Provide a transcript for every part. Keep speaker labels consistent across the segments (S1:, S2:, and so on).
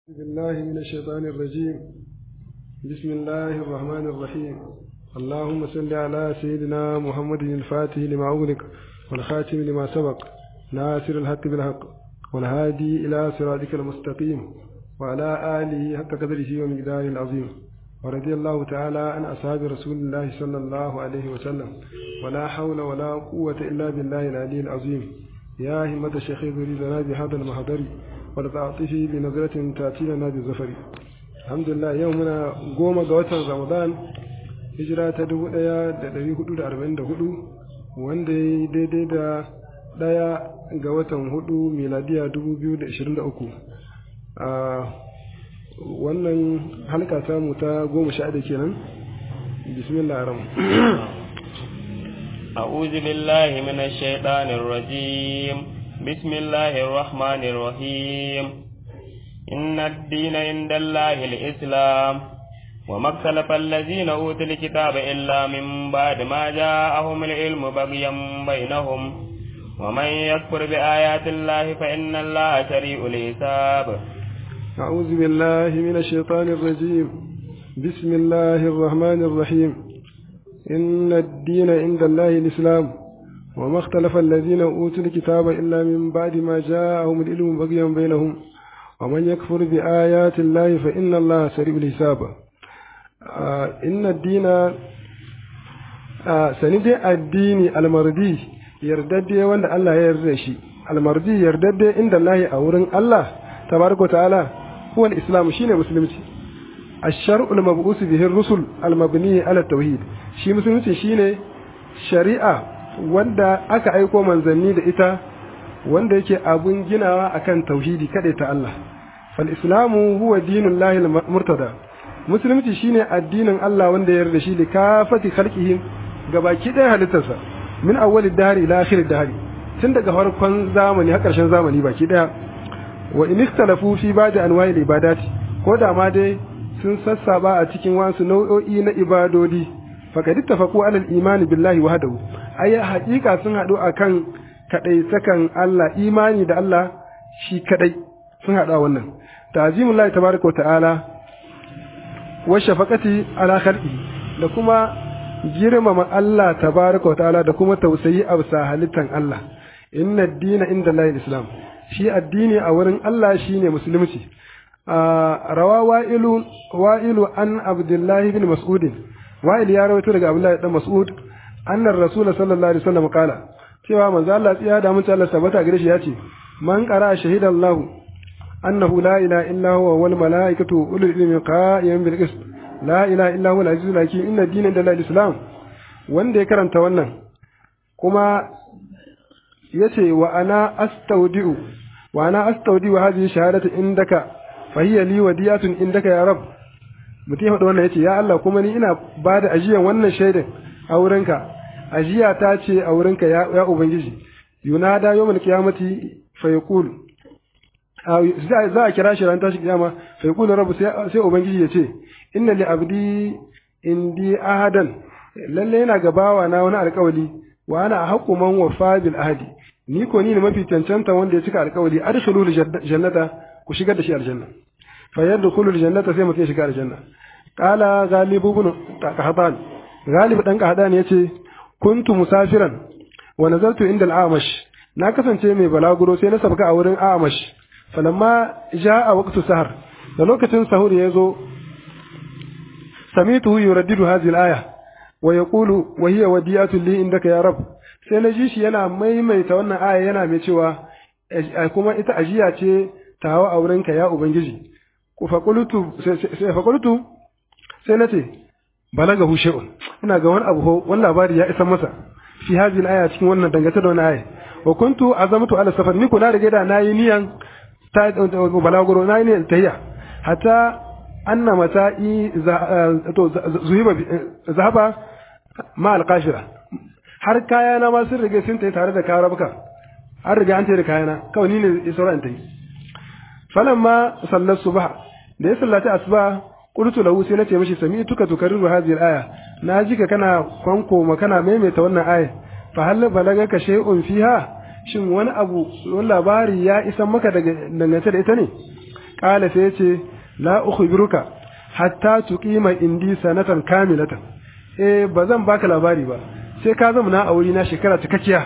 S1: بالله من الشيطان الرجيم بسم الله الرحمن الرحيم اللهم صل على سيدنا محمد الفاتح لما أغلق والخاتم لما سبق ناصر الحق بالحق والهادي إلى صراطك المستقيم وعلى آله حق قدره ومقداره العظيم ورضي الله تعالى عن أصحاب رسول الله صلى الله عليه وسلم ولا حول ولا قوة إلا بالله العلي العظيم يا همة الشيخ ذريدنا بهذا المحضر ولتعطفي بنظرة تأتي لنا بالزفر الحمد لله يومنا قوم قوة رمضان hijira ta dubu ɗaya da ɗari hudu da arba'in da hudu wanda ya yi daidai da ɗaya ga watan hudu miladiya dubu biyu da ashirin da uku a wannan halka samu ta goma sha da kenan bismillah ram
S2: أعوذ بالله من الشيطان الرجيم بسم الله الرحمن الرحيم إن الدين عند الله الإسلام وما اختلف الذين أوتوا الكتاب إلا من بعد ما جاءهم العلم بغيا بينهم ومن يكفر بآيات الله فإن الله سريع الحساب
S1: أعوذ بالله من الشيطان الرجيم بسم الله الرحمن الرحيم إن الدين عند الله الإسلام وما اختلف الذين أوتوا الكتاب إلا من بعد ما جاءهم العلم بغيا بينهم ومن يكفر بآيات الله فإن الله سريع الحساب inna dina sani dai addini almardi yardadde wanda Allah ya yarda shi almardi yardadde inda Allah a wurin Allah tabaraka ta'ala huwa al-islam shine musulunci ash-shar'u al-mab'us bihi ar-rusul al-mabni ala tauhid shi musulunci shine shari'a wanda aka aiko manzanni da ita wanda yake abun ginawa akan tauhidi kada ta Allah fal islamu huwa dinullahi al-murtada musulunci shine addinin Allah wanda ya yarda shi da kafati khalqihi gabaki ɗaya halittarsa min awwalid dahri ila akhirid dahri tun daga farkon zamani har ƙarshen zamani baki ɗaya wa in ikhtalafu fi ba'di anwa'il ibadati ko da ma dai sun sassaba a cikin wasu nau'o'i na ibadodi faqad ittafaqu ala al-iman billahi wahdahu ay haƙiƙa sun haɗu akan kadai sakan Allah imani da Allah shi kadai sun haɗu a wannan ta'zimullahi tabaraka wa ta'ala wa shafaqati ala khalqi da kuma girmama Allah tabaraka ta'ala da kuma tausayi a bisa halittan Allah inna ad-dina inda Allah islam shi addini a wurin Allah shine musulunci rawa wa'ilu wa'ilu an abdullah ibn mas'ud wa'il ya rawaito daga abdullah ibn mas'ud anna rasul sallallahu alaihi wasallam kala cewa manzo Allah tsiya da mutum Allah sabata gare shi yace man qara shahidallahu أنه لا إله إلا هو والملائكة أولو العلم قائما بالقسط لا إله إلا هو العزيز الحكيم إن الدين عند الله الإسلام wanda ya karanta wannan kuma ya ce wa ana astaudi'u wa ana astaudi'u hadhihi shahadatu indaka fa hiya li wadiyatun indaka ya rab mutum ya faɗa wannan yace ya Allah kuma ni ina ba da ajiyan wannan shaidan a wurinka ajiya ta ce a wurinka ya, ya ubangiji yunada yawmal qiyamati fa yaqulu za a kira shi ran tashi kiyama fa yaqulu rabbu sai ubangiji ya ce inna li abdi indi ahadan lalle yana gabawa na wani alƙawali wa ana haqqu man wafa bil ahdi ni ko ni ne mafi cancanta wanda ya cika alƙawali adkhulu jannata ku shigar da shi aljanna fa yadkhulu aljannata sai mutum ya shiga aljanna qala ghalibu ibn qahdan ghalib dan qahdan yace kuntu musafiran wa nazartu inda al-amash na kasance mai balaguro sai na sabka a wurin amash falamma jaa waqtu sahar da lokacin sahur ya zo samitu yuraddidu hadhihi al-aya wa yaqulu wa hiya wadiyatu li indaka ya rab sai na ji shi yana maimaita wannan aya yana mai cewa kuma ita ajiya ce tawa a wurinka ya ubangiji ku faqultu sai faqultu sai nace balagahu shay'un ina ga wani abu wani labari ya isa masa fi hadhihi al-aya cikin wannan dangata da wannan aya wa kuntu azamtu ala safar ni kuna da da nayi niyan ta balaguro nayi niyan tahiya hatta anna mata'i to zuhiba zahaba ma alqashira har kaya na ma sun rige sun tayi tare da karabuka an riga an tayi da kayana kawai ni ne sauran tayi falamma sallar subha da ya sallata asuba qultu lahu sai nace mishi sami tuka tukarriru hadhihi al-aya na ji ka kana kwanko ma kana maimaita wannan aya fa hal balagaka shay'un fiha shin wani abu wani labari ya isa maka daga dangance da ita ne qala sai yace la ukhbiruka hatta tuqima indi sanatan kamilatan eh ba zan baka labari ba sai ka zama na aure na shekara cikakkiya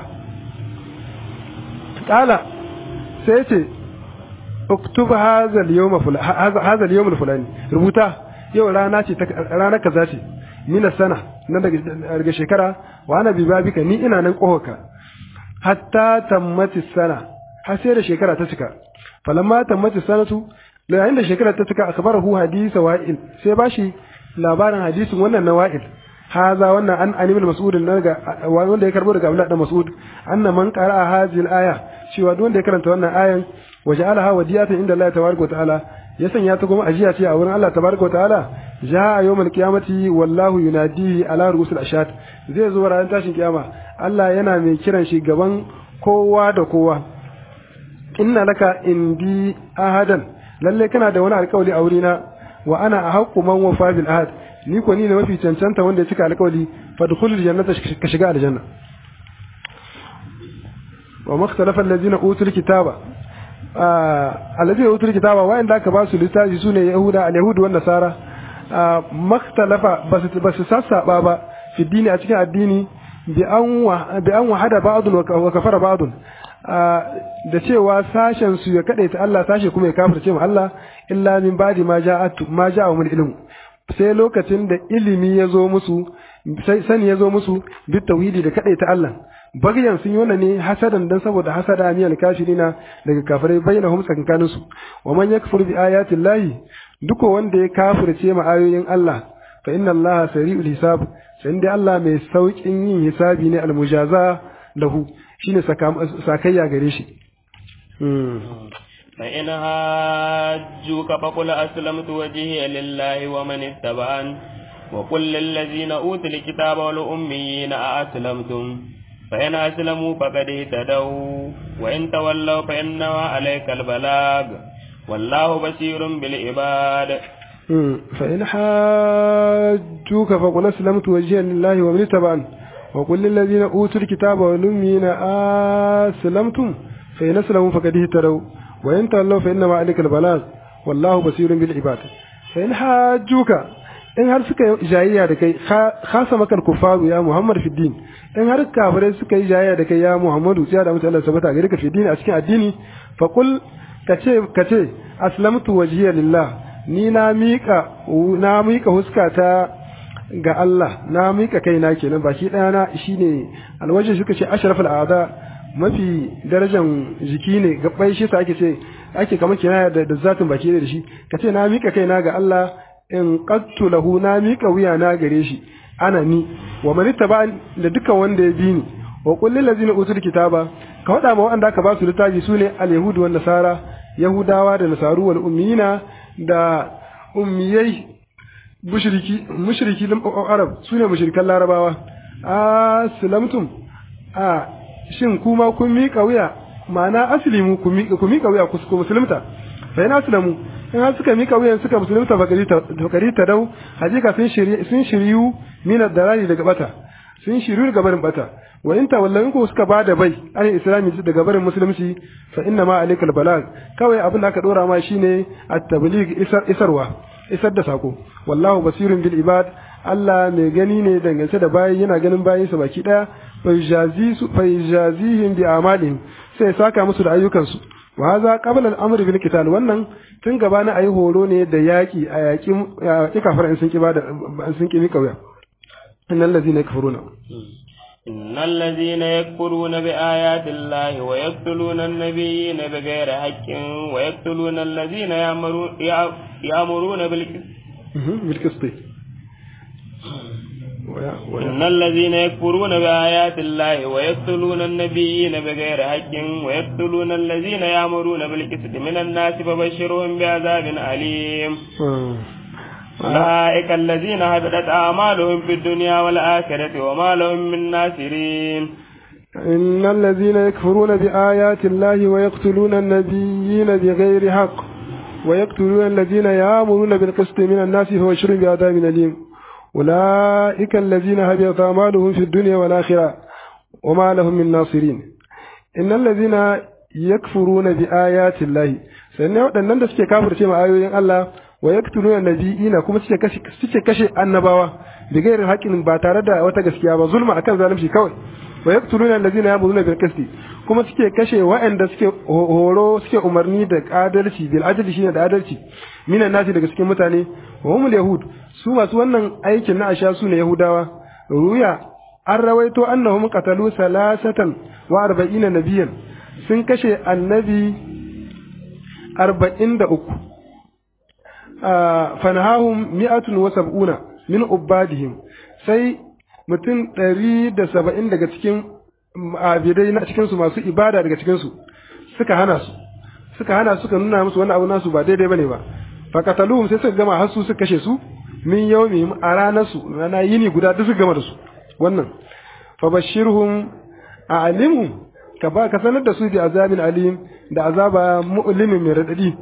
S1: qala sai yace uktub hadha al-yawma hadha al-yawm al-fulani rubuta yau rana ce rana kaza ce mina sana na daga shekara wa ana bi babika ni ina nan kohaka hatta tammati sana har sai da shekara ta cika falamma tammati sanatu yayin da shekara ta cika akbarahu hadisa wa'il sai bashi labarin hadisin wannan na wa'il haza wannan an animal mas'ud daga wanda ya karbo daga Abdullah dan Mas'ud anna man qara'a hadhihi al-aya cewa duk wanda ya karanta wannan ayan waja'alaha wadiyatan inda Allah tabaraka wa ta'ala ya sanya ta kuma ajiya ce a wurin Allah tabaraka wa ta'ala ja'a yawmal qiyamati wallahu yunadihi ala rusul ashad zai zo ranar tashin kiyama Allah yana mai kiran shi gaban kowa da kowa inna laka indi ahadan lalle kana da wani alƙawari a wurina wa ana ahqqu man wafa bil ahad ni ko ni ne mafi cancanta wanda ya cika alƙawari fadkhulul jannata ka shiga aljanna wa makhtalafa allazina utul kitaba allazina utul kitaba wa inda aka ba su littafi sune yahuda al-yahudu wan nasara makhtalafa basu sassaba ba fi dini a cikin addini bi an bi an wahada ba'dun wa kafara ba'dun da cewa sashen su ya kadaita Allah sashe kuma ya kafirce mu Allah illa min ba'di ma ja'atu ma ja'a min ilmu sai lokacin da ilimi ya zo musu sai sani ya zo musu bi tauhidi da kadaita Allah bagyan sun yi wannan ne hasadan dan saboda hasada miyal kafirina daga kafirai bainahum tsakankanin su wa man yakfur bi ayati llahi duka wanda ya kafirce ma ayoyin Allah fa inna Allah sari'ul hisab sai dai Allah mai saukin yin hisabi ne almujaza lahu shine sakayya gare shi
S2: فإن هاجوك فقل أسلمت وجهي لله ومن اتبعن وقل للذين أوتوا الكتاب والأميين أأسلمتم فإن أسلموا فقد اهتدوا وإن تولوا فإنما عليك البلاغ والله بصير بالعباد
S1: فإن حاجوك فقل أسلمت وجهي لله ومن اتبعن وقل للذين أوتوا الكتاب والأميين أسلمتم فإن أسلموا فقد اهتدوا وإن تولوا فإنما عليك البلاغ والله بصير بالعباد فإن حاجوك in har suka yi jayayya da kai khasa makal kufaru ya Muhammad fi din in har kafirai suka yi jayayya da kai ya Muhammadu sai da mutane sabata gare ka fi din a cikin addini fa kul kace kace aslamtu wajhiya lillah ni na mika na mika huskata ga Allah na mika kaina kenan baki daya na shine alwaji suka ce ashraful a'da mafi darajan jiki ne gabbai shi sa ake ce ake kamar kinaya da, da zatin baki da shi kace na mika kaina ga Allah in qattu lahu na mika wuya na gare shi ana ni wa man ittaba da duka wanda ya bi ni wa qul lil ladzina utul kitaba ka wada ma wanda aka ba su littafi sune al yahudu wan nasara yahudawa da nasaru wal ummiyina da ummiyai mushriki mushriki lam arab sune mushrikan larabawa aslamtum a shin kuma kun mika wuya ma'ana aslimu ku mika ku mika wuya ku musulunta fa ina aslamu in har suka mika wuyan suka musulunta bakari ta dau hakika sun shiryu sun shiryu min ad-dalali daga bata sun shiryu daga barin bata wa in tawallan ku suka bada bai an islami daga barin musulunci fa inna ma alaikal balag kawai abin da aka dora ma shine at-tabligh isar isarwa isar da sako wallahu basirun bil ibad Allah mai gani ne dangance da bayi yana ganin bayinsa baki daya fa yajazihim bi amalihim sai saka musu da ayyukansu wa haza qabla al-amri bil qital wannan tun gaba na ayi horo ne da yaki a yaki yaki kafirin sun kiba da sun kimi kauya innal ladina yakfuruna
S2: إن الذين يكفرون بآيات الله ويقتلون النبيين بغير حق ويقتلون الذين يأمرون
S1: بالقسط
S2: إن الذين يكفرون بآيات الله ويقتلون النبيين بغير حق ويقتلون الذين يأمرون بالقسط من الناس فبشرهم بعذاب أليم أولئك الذين هبطت أعمالهم في الدنيا والآخرة وما لهم من ناصرين
S1: إن الذين يكفرون بآيات الله ويقتلون النبيين بغير حق ويقتلون الذين يأمرون بالقسط من الناس فبشرهم بعذاب أليم أولئك الذين هبطت أعمالهم في الدنيا والآخرة وما لهم من ناصرين إن الذين يكفرون بآيات الله sannan waɗannan da suke kafirce ma ayoyin Allah wa yaktuluna nabiyina kuma suke kashe suke kashe annabawa bi gairin haƙin ba tare da wata gaskiya ba zulma akan zalunci kawai wa yaktuluna allazina yamuruna bil qisti kuma suke kashe waɗanda suke horo suke umarni da adalci bil adli shine da adalci minan nasi daga cikin mutane wa humul yahud su masu wannan aikin na asha su ne yahudawa ruya an rawaito annahum qatalu salasatan wa arba'ina nabiyan sun kashe annabi arba'in da uku fanahahum mi'atun wa sab'una min ubadihim sai mutum ɗari da saba'in daga cikin abidai na cikinsu masu ibada daga cikinsu suka hana su suka hana suka nuna musu wani abu nasu ba daidai bane ba fakataluhum sai suka gama har su suka kashe su min yawmihim a ranar su rana yini guda duk suka gama da su wannan fabashirhum a alimu ka ba ka sanar da su bi azabin alim da azaba mu'limin mai radadi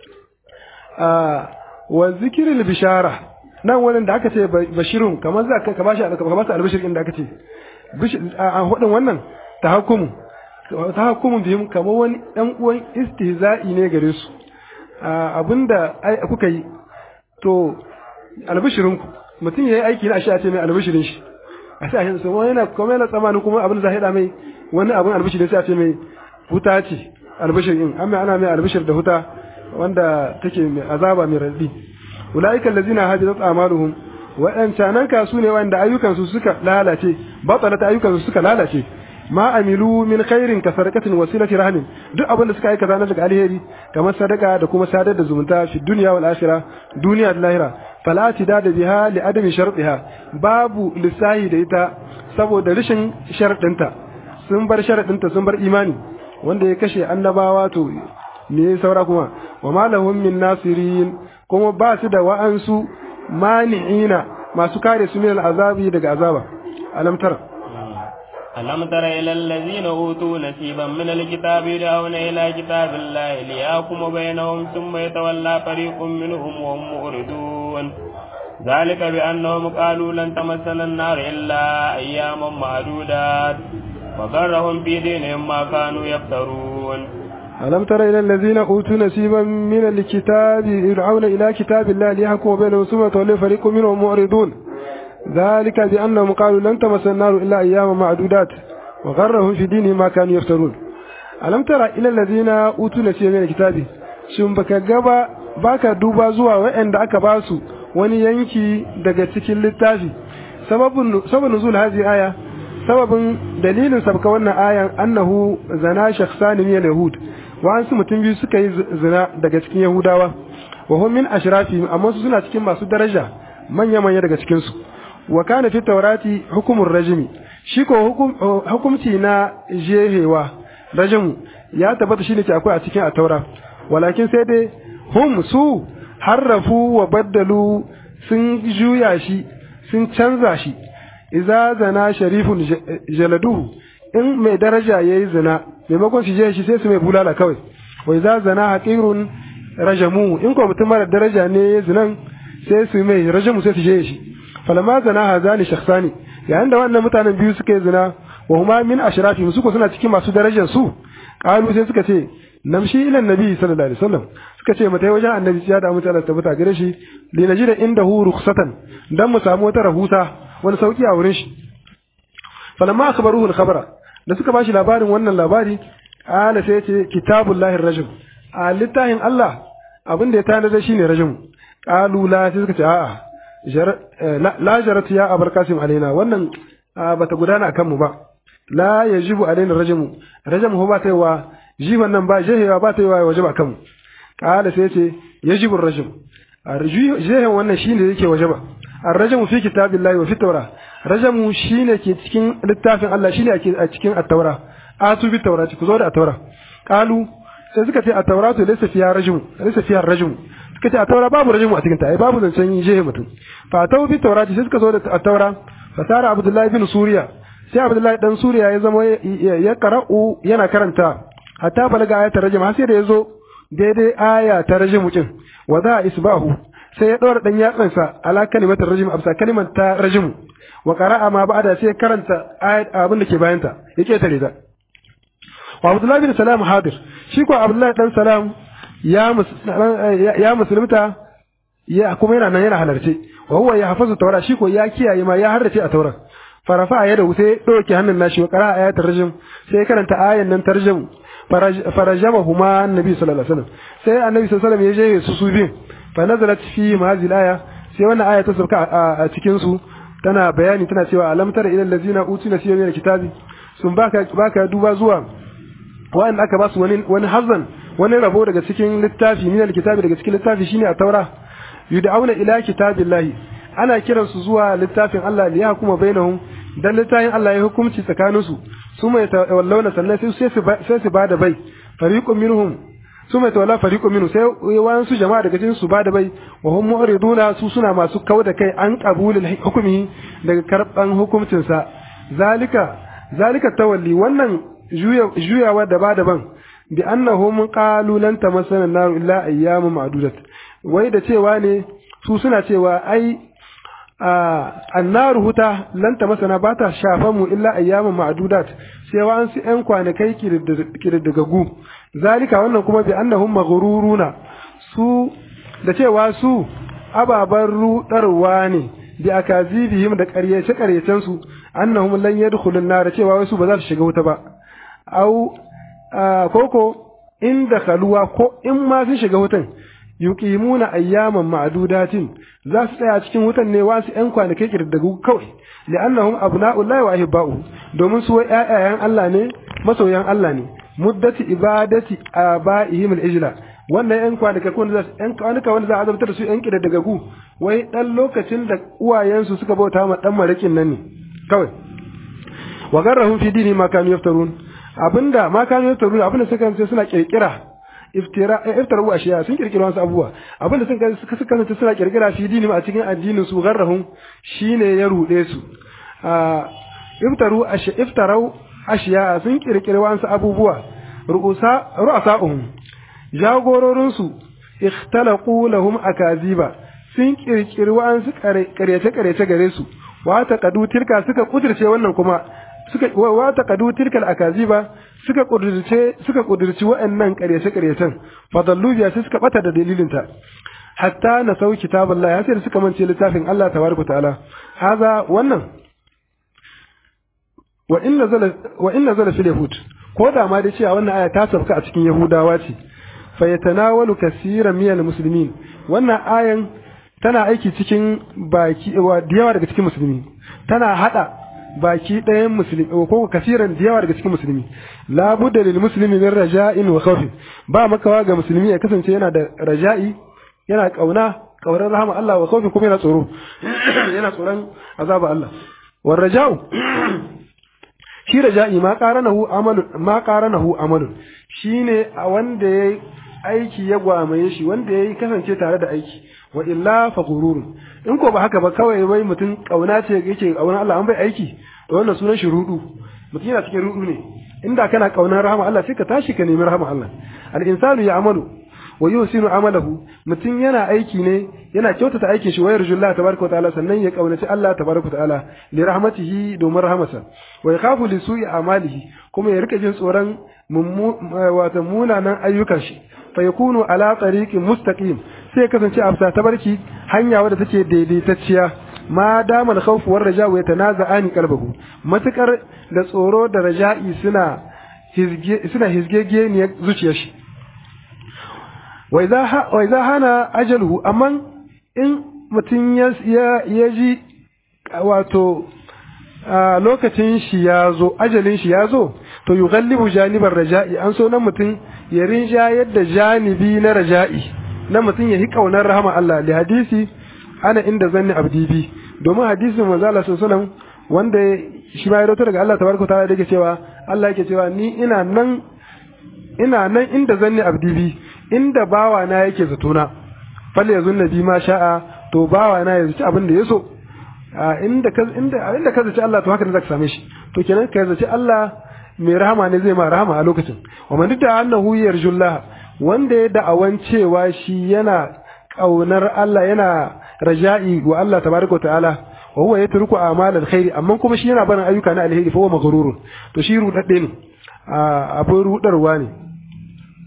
S1: wa zikirin bishara nan wannan da aka ce bashirun kamar za ka bashi ka ba su albashir inda aka ce a hudun wannan tahakkumu tahakkumu bihim kamar wani dan uwan istihza'i ne gare su abinda kuka yi to albashirinku mutum yayi aiki na shi a ce mai albashirin shi a sai a shi sai yana kuma yana tsamanin kuma abin da zai hada mai wani abin albashir sai a ce mai huta ce albashir in amma ana mai albashir da huta wanda take mai azaba mai raddi ulaika allazina hajadat amaluhum waɗancanan kasu ne wanda ayyukansu suka lalace batsalata ayyukansu suka lalace ma amilu min khairin ka sadaqatin wasilati rahmin duk abin da suka aikata na daga alheri kamar sadaka da kuma sadar da zumunta fi dunya wal akhirah duniya da lahira fala tidada biha li adami shartiha babu lisahi da ita saboda rashin sharadinta sun bar sharadinta sun bar imani wanda ya kashe annabawa to me saura kuma wa ma lahum min nasirin kuma ba su da wa'ansu mani'ina masu kare su min al'azabi daga azaba alam tara
S2: ألم تر إلى الذين أوتوا نصيبا من الكتاب يدعون إلى كتاب الله ليحكم بينهم ثم يتولى فريق منهم وهم مؤردون ذلك بأنهم قالوا لن تمسنا النار إلا أياما معدودات وغرهم في دينهم ما كانوا يفترون
S1: ألم تر إلى الذين أوتوا نصيبا من الكتاب يدعون إلى كتاب الله ليحكم بينهم ثم يتولى فريق منهم معرضون ذلك بأنهم قالوا لن تمسنا النار إلا أياما معدودات وغرهم في دينهم ما كانوا يفترون ألم ترى إلى الذين أوتوا نصيبا من الكتاب shin baka gaba baka duba zuwa waɗanda aka ba su wani yanki daga cikin littafi sababin sababin nuzul hadhihi aya sababin dalilin sabka wannan ayan annahu zana shakhsani min yahud wa'ansu mutum biyu suka yi zina daga cikin yahudawa wa hum min ashrafi amma su suna cikin masu daraja manya manya daga cikin su wa kana fi taurati hukumur rajimi shi ko hukumci na jehewa rajimu ya tabbata shine ke akwai a cikin ataura walakin sai dai hum su harrafu wa baddalu sun juya shi sun canza shi iza zana sharifun jaladuhu in mai daraja yayi zina maimakon su je shi sai su mai bulala kawai wa iza zana haqirun rajamu in ko mutum mara daraja ne zinan sai su mai rajamu sai su je shi falama zana hazani shakhsani yayin da wannan mutanen biyu suka yi zina wa huma min ashrafi su ko suna cikin masu darajar su qalu sai suka ce namshi ila nabi sallallahu alaihi wasallam suka ce mata wajen annabi ya da mutane tabbata gare shi li najida indahu rukhsatan dan mu samu wata rahusa wani sauki a wurin shi falamma akhbaruhu al-khabara da suka bashi labarin wannan labari ala sai ce kitabullahi rajim a littafin Allah abin da ya tana da shine rajim qalu la sai suka ce a'a la jarat ya abul qasim alaina wannan bata gudana akan mu ba la yajibu alaina rajimu rajimu ba ta wa jiban nan ba jehewa ba ta yi wa wajaba kanmu kala sai ce yajibu rajim jehen wannan shine yake wajaba ar-rajmu fi kitabillahi wa fi tawra rajamu shine ke cikin littafin Allah shine ake a cikin at-taura atu bi tawrati ku zo da at-taura qalu sai suka ce at-tauratu laysa fiha rajmu laysa fiha rajmu suka ce at-taura babu rajmu a cikin ta ai babu zancen jehe mutum fa tau bi tawrati sai suka zo da at-taura fa sara abdullahi bin suriya sai abdullahi dan suriya ya zama ya qara'u yana karanta hatta balaga ayatar rajim har sai da yazo daidai aya ta rajim din wa za isbahu sai ya ɗora ɗan yatsansa ala kalimatar rajim absa kalimar ta rajim wa qara'a ma ba'da sai karanta ayat abin da ke bayan ta ya ketare ta wa Abdullahi bin Salam hadir shi ko Abdullahi dan Salam ya ya musulunta ya kuma yana nan yana halarce wa huwa ya hafazu tawra shi ko ya kiyaye ma ya harrace a tauran farafa ya da sai dauke hannun nashi wa qara ayatul tarjum sai karanta ayan nan tarjum farajama huma annabi sallallahu alaihi wasallam sai annabi sallallahu alaihi wasallam ya je su su bin fa nazalat fi hadhihi aya sai wannan aya ta sauka a cikin su tana bayani tana cewa alam tara ila allazina utina fi min kitabi sun baka baka duba zuwa wa'anda aka ba su wani wani hazan wani rabo daga cikin littafi min alkitabi daga cikin littafi shine a taura yud'auna ila kitabillahi ana kiransu zuwa littafin Allah li yahkuma bainahum dan littafin Allah ya hukunci tsakanin su su mai tawallawna sannan sai sai su sai su bada bai fariqun minhum su mai tawalla fariqun minhum sai wayan su jama'a daga cikin su bada bai wa hum mu'riduna su suna masu kauda kai an qabulul hukumi daga karban hukuncin sa zalika zalika tawalli wannan juyawa da bada ban bi annahum qalu lan tamassana nar illa ayyamun ma'dudat wai da cewa ne su suna cewa ai annaru huta lan tamassana ba ta shafa mu illa ayyamun ma'dudat sai wa an su yan kwanakai kiriddigagu zalika wannan kuma bi annahum maghruruna su da cewa su ababan rudarwa ne bi akazibihim da ƙaryace ƙaryacen su annahum lan yadkhulun nar cewa wasu ba za su shiga wuta ba au koko inda kaluwa ko in ma sun shiga wutan yuqimuna ayyaman ma'dudatin za su tsaya cikin wutan ne wasu ƴan kwanaki kirdagu kawai li'annahum abna'ullahi wa ahibba'u domin su ƴaƴayen Allah ne masoyan Allah ne muddati ibadati aba'ihim al-ijla wannan ƴan kwanaki ko za ƴan kwanaka wanda za a azabtar su ƴan kirdagu wai dan lokacin da uwayensu suka bauta ma dan marakin nan ne kawai wa garrahum fi dini ma kanu yaftarun abinda ma kanu yaftarun abinda suka ce suna kirkira iftira iftaru ashiya sun kirkira wasu abubuwa abinda sun suka suka kasance suna kirkira fi dini a cikin addinin su garrahum shine ya rude su iftaru ashiya iftaru ashiya sun kirkira wasu abubuwa ru'usa ru'asa'uhum jagororin su ikhtalaqu lahum akaziba sun kirkiri wasu karyace karyace gare su wa taqadu tilka suka kudirce wannan kuma suka wa taqadu tilkal akaziba suka kudirce suka kudirci wa'annan ƙaryace ƙaryacen fadallu biya sai suka bata da dalilin ta hatta na sau kitabullah ya sai da suka mance littafin Allah tabaraka ta'ala haza wannan wa in nazala wa in nazala fil yahud ko da ma dai cewa wannan aya ta sauka a cikin yahudawa ce fa yatanawalu kaseeran minal muslimin wannan ayan tana aiki cikin baki wa yawa daga cikin musulmi tana hada baki ɗayan musulmi ko kasiran da yawa daga cikin musulmi la budda lil muslimi min raja'in wa khawf ba makawa ga musulmi ya kasance yana da raja'i yana kauna kaunar rahama Allah wa khawf kuma yana tsoro yana tsoron azaba Allah war raja'u shi raja'i ma qaranahu amalun ma qaranahu amalun shine a wanda yayi aiki ya gwamaye shi wanda yayi kasance tare da aiki wa illa fa gururun in ko ba haka ba kawai wai mutum kauna ce yake kauna Allah an bai aiki to wannan sunan shi rudu mutum yana cikin rudu ne inda kana kaunar rahama Allah sai ka tashi ka nemi rahama Allah al insanu ya'malu wa yusinu amalahu mutum yana aiki ne yana kyautata aikin shi wa yarjullahi tabaraka wa ta'ala sannan ya kaunaci Allah tabaraka wa ta'ala li rahmatihi domin rahmasa wa yakhafu li su'i amalihi kuma ya rika jin tsoron wato munanan ayyukan shi fa yakunu ala tariqin mustaqim sai kasance a bisa tabarki hanya wadda take daidaitacciya ma dama da khawfu war raja'u yatanaza'ani qalbahu matukar da tsoro da raja'i suna hizge suna hizgege ne zuciyar shi wa idza wa idza hana ajaluhu amma in mutum ya ya ji wato lokacin shi ya zo ajalin shi ya zo to yughallibu janibar raja'i an so nan mutum ya rinja yadda janibi na raja'i na mutum ya yi kaunar rahama Allah da hadisi ana inda zanni abdi bi domin hadisin manzo Allah sallallahu wanda shi ma ya rawaito daga Allah tabaraka ta'ala da yake cewa Allah yake cewa ni ina nan ina nan inda zanni abdi bi inda bawa na yake zatona fal yazun nabi ma sha'a to bawa na ya zaci abin da ya so inda ka inda inda ka zaci Allah to haka ne zaka same shi to kenan ka zaci Allah mai rahama ne zai ma rahama a lokacin wa man da annahu yarjullah wanda ya da'awan cewa shi yana ƙaunar Allah yana raja'i wa Allah tabaraka wa ta'ala wa huwa yatruku a'mal alkhairi amma kuma shi yana barin ayyuka na alheri fa huwa maghrurun to shi rudadde ne abin rudarwa ne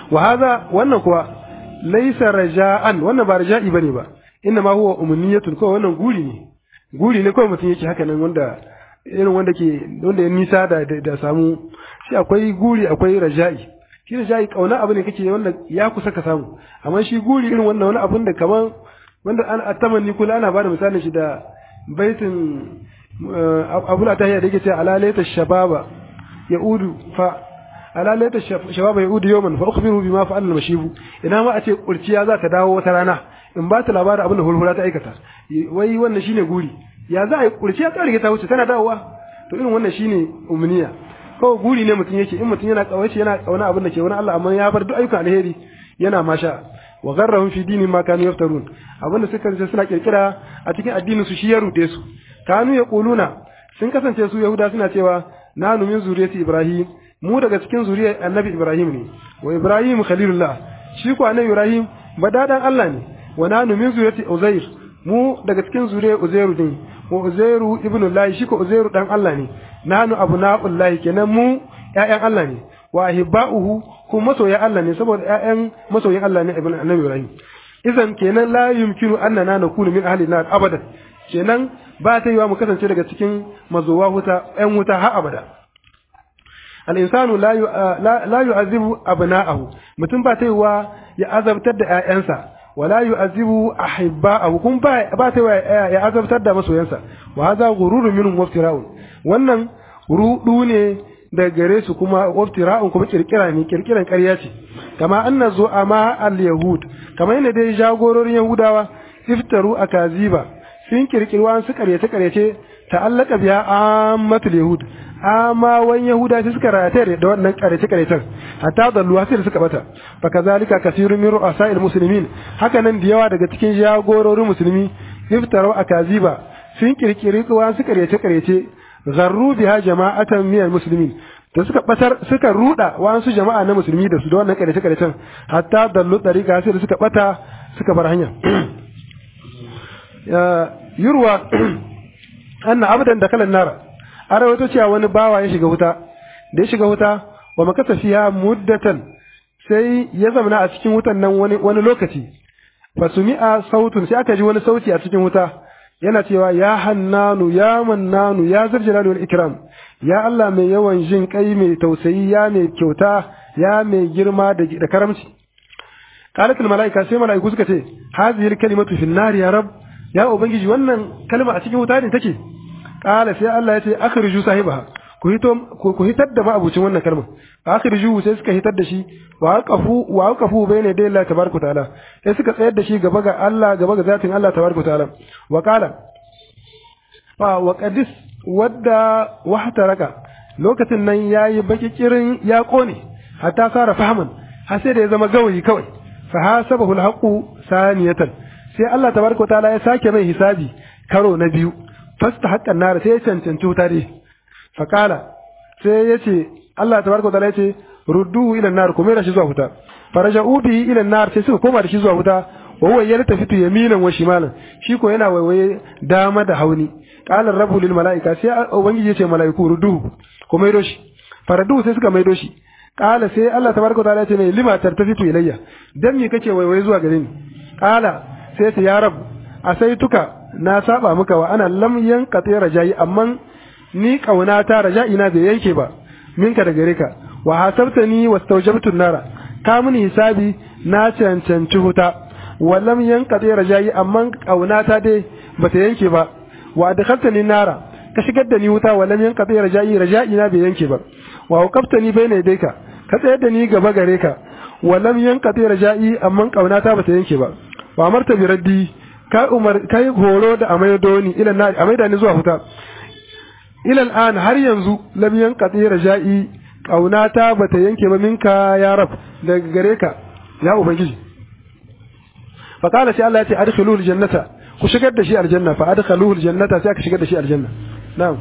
S1: wa hadha wannan kuwa laysa raja'an wannan ba raja'i bane ba inna ma huwa umniyatun ko wannan guri ne guri ne kawai mutum yake haka nan wanda irin wanda ke wanda ya nisa da da samu shi akwai guri akwai raja'i shi raja'i kauna abu ne kake wanda ya kusa ka samu amma shi guri irin wannan wani abun da kaman wanda an atamanni kula ana bada misalin shi da baitin abula ta da yake ce alalaita shababa yaudu fa alalaita shababa yaudu yawman fa ukhbiru bima fa'ala al-mashibu ina ma a ce kurciya za ta dawo wata rana in ba ta labarin abin da hulhula ta aikata wai wannan shine guri ya za a yi kurciya ta rige ta wuce tana dawowa to irin wannan shine umniya kawai guri ne mutum yake in mutum yana kawace yana kauna abin da ke wani Allah amma ya bar duk ayyukan alheri yana masha wa gharrahum fi dinin ma kanu yaftarun abin da suka suna kirkira a cikin addinin su shi ya rude su kanu yaquluna sun kasance su yahuda suna cewa nanu min zuriyati ibrahim mu daga cikin zuriyar annabi ibrahim ne wa ibrahim khalilullah shi ko annabi ibrahim badadan Allah ne wa nanu min zuriyati uzair mu daga cikin zuriyar uzairu ne wa uzairu ibnullahi shi ko uzairu dan Allah ne nanu abna'ullahi kenan mu ƴaƴan Allah ne wa ahibba'uhu ku masoyan Allah ne saboda ƴaƴan masoyan Allah ne ibn annabi Ibrahim idan kenan la yumkinu annana nakunu min ahli nar abadan kenan ba ta yiwa mu kasance daga cikin mazowa wuta ƴan wuta har abada al insanu la la yu'azibu abna'ahu mutum ba ta yiwa ya azabtar da ƴaƴansa wala yu'azibu ahibba'ahu kun ba ba ta yiwa ya azabtar da masoyansa wa hadha ghururun minhum waftira'un wannan rudu ne daga gare su kuma waftira'un kuma kirkira ne kirkiran ƙarya ce kama anna zu'ama al-yahud kama yana dai jagororin yahudawa iftaru akaziba sun kirkiri wa su karyace karyace ta'allaka biya ammatul yahud amma wan yahuda sai suka rataye da wannan karyace karyacen hatta dallu sai suka bata fa kazalika kasirun min ru'asa'il muslimin haka nan da yawa daga cikin jagororin musulmi iftaru akaziba sun kirkiri wa su karyace karyace zarru biha jama'atan minal muslimin da suka batar suka ruda wasu jama'a na musulmi da su da wannan kare kare can hatta dallu dariqa sai da suka bata suka bar hanya yurwa anna abdan da kalan nara arawato cewa wani bawa ya shiga wuta da ya shiga wuta wa makasa fiha muddatan sai ya zamana a cikin wutan nan wani wani lokaci fasumi'a sautun sai aka ji wani sauti a cikin wuta yana cewa ya hannanu ya mannanu ya zarjalali wal ikram ya Allah mai yawan jin kai mai tausayi ya mai kyauta ya mai girma da, da karamci qalat al malaika sai malaiku suka ce hadhihi al kalimatu fi nar ya rab ya ubangiji wannan kalma a cikin wuta ne take qala sai Allah ya ce akhriju sahibaha ku hito ku hitar da ma'abucin wannan kalma akhriju sai suka hitar da shi wa aqafu wa aqafu bayna yaday Allah tabaraka taala sai suka tsayar da shi gaba ga Allah gaba ga zatin Allah tabaraka taala wa qala fa wa qadis wadda wahtaraka lokacin nan yayi baki kirin ya kone hatta sara fahman har sai da ya zama gawayi kawai fa hasabahu alhaqu saniyatan sai Allah tabaraka taala ya sake mai hisabi karo na biyu fasta haqqan nar sai ya cancanci wuta dai faƙala sai ya ce Allah ta barka ya ce rudduhu ila nar kuma da shi zuwa wuta faraja ubi ila nar sai suka koma da shi zuwa wuta wa huwa yarta fitu yaminan wa shimalan shi ko yana waiwaye dama da hauni qala rabbu lil malaika sai ubangiji ya ce malaiku rudduhu kuma maido shi faradu sai suka maido shi qala sai Allah tabaraka ta'ala ya ce mai lima tartafitu ilayya dan me kake waiwaye zuwa gare ni qala sai ce ya rab asaituka na saba maka wa ana lam yanqati rajai amma ni kaunata raja'ina bai yanke ba minka da gare ka wa hasabtani wastawjabtu nara ka mini hisabi na cancanci huta wa lam yanqati raja'i amma kaunata dai bata yanke ba wa adkhaltani nara ka shigar da ni wuta wa lam yanqati raja'i raja'ina bai yanke ba wa waqaftani bayna yadayka ka tsayar da ni gaba gare ka wa lam yanqati raja'i amma kaunata bata yanke ba wa amarta bi raddi ka umar kai horo da amaido ni ila na amaida ni zuwa huta ila al'an har yanzu lam yanqati raja'i kaunata bata yanke ba minka ya rab daga gare ka ya ubangiji fa qala sai Allah ya ce adkhuluhu aljannata ku shigar da shi aljanna fa adkhaluhu aljannata sai aka shigar da shi aljanna na'am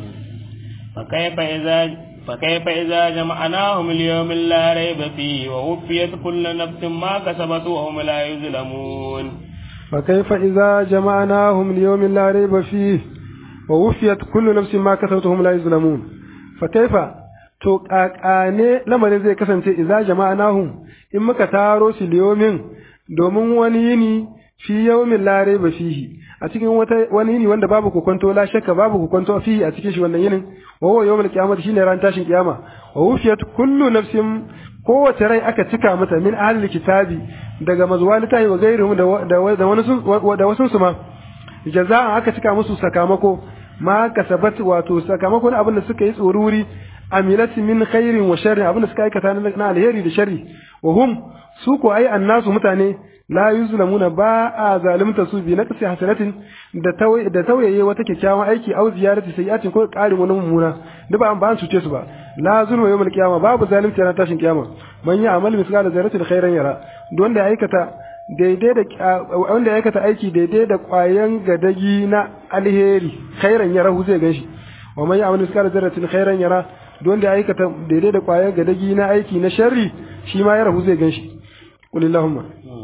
S2: fa kayfa idza fa kayfa idza jama'nahum liyawmin la rayba fihi wa wufiyat kullu nafsin ma kasabat wa hum la yuzlamun
S1: fa kayfa idza jama'nahum liyawmin la rayba fihi wa wufiyat kullu nafsin ma kasabat wa hum la yuzlamun fa kayfa to kakane lamarin zai kasance idza jama'nahum in muka taro su liyomin domin wani yini fi yawmin la raiba fihi a cikin wata wani yini wanda babu kokonto la shakka babu kokonto fihi a cikin shi wannan yinin wa huwa yawmul qiyamah shine ran tashin kiyama wa wufiyat kullu nafsin kowace rai aka cika mata min ahli kitabi daga mazwalita wa gairuhum da da wani da wasu su ma jaza'an aka cika musu sakamako ma kasabat wato sakamakon abin da suka yi tsoruri amilat min khairin wa sharrin abin da suka aikata na alheri da sharri wa hum su ko ai annasu mutane la yuzlamuna ba a zalimta su bi naqsi hasanatin da tawai da tawaye wata kyakkyawan aiki au ziyarati sayyatin ko ƙarin wani mummuna da ba an ba an cuce su ba la zulma yawmal qiyama babu zalimta na tashin kiyama man ya amal misqala zarratin khairan yara don da aikata daidai da wanda ya aikata aiki daidai da ƙwayan gadagi na alheri khairan yara hu zai ganshi wa man ya amal misqala zarratin khairan yara don da ya aikata daidai da ƙwayan gadagi na aiki na sharri shi ma yara hu zai ganshi qul allahumma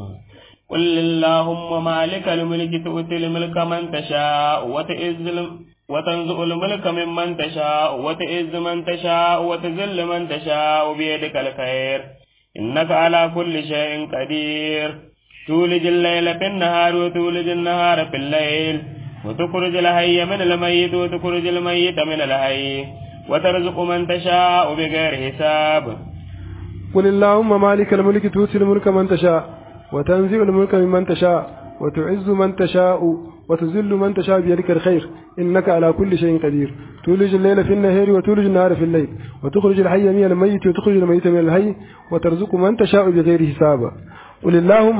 S2: قل اللهم مالك الملك تؤتي الملك من تشاء وتعز وتنزع الملك ممن تشاء وتعز من تشاء وتذل من تشاء بيدك الخير إنك على كل شيء قدير تولج الليل في النهار وتولج النهار في الليل وتخرج الحي من الميت وتخرج الميت من الحي وترزق من تشاء بغير حساب
S1: قل اللهم مالك الملك تؤتي الملك من تشاء وتنزع الملك ممن تشاء وتعز من تشاء وتذل من تشاء بيدك الخير إنك على كل شيء قدير تولج الليل في النهار وتولج النهار في الليل وتخرج الحي من الميت وتخرج الميت من الحي وترزق من تشاء بغير حساب قل اللهم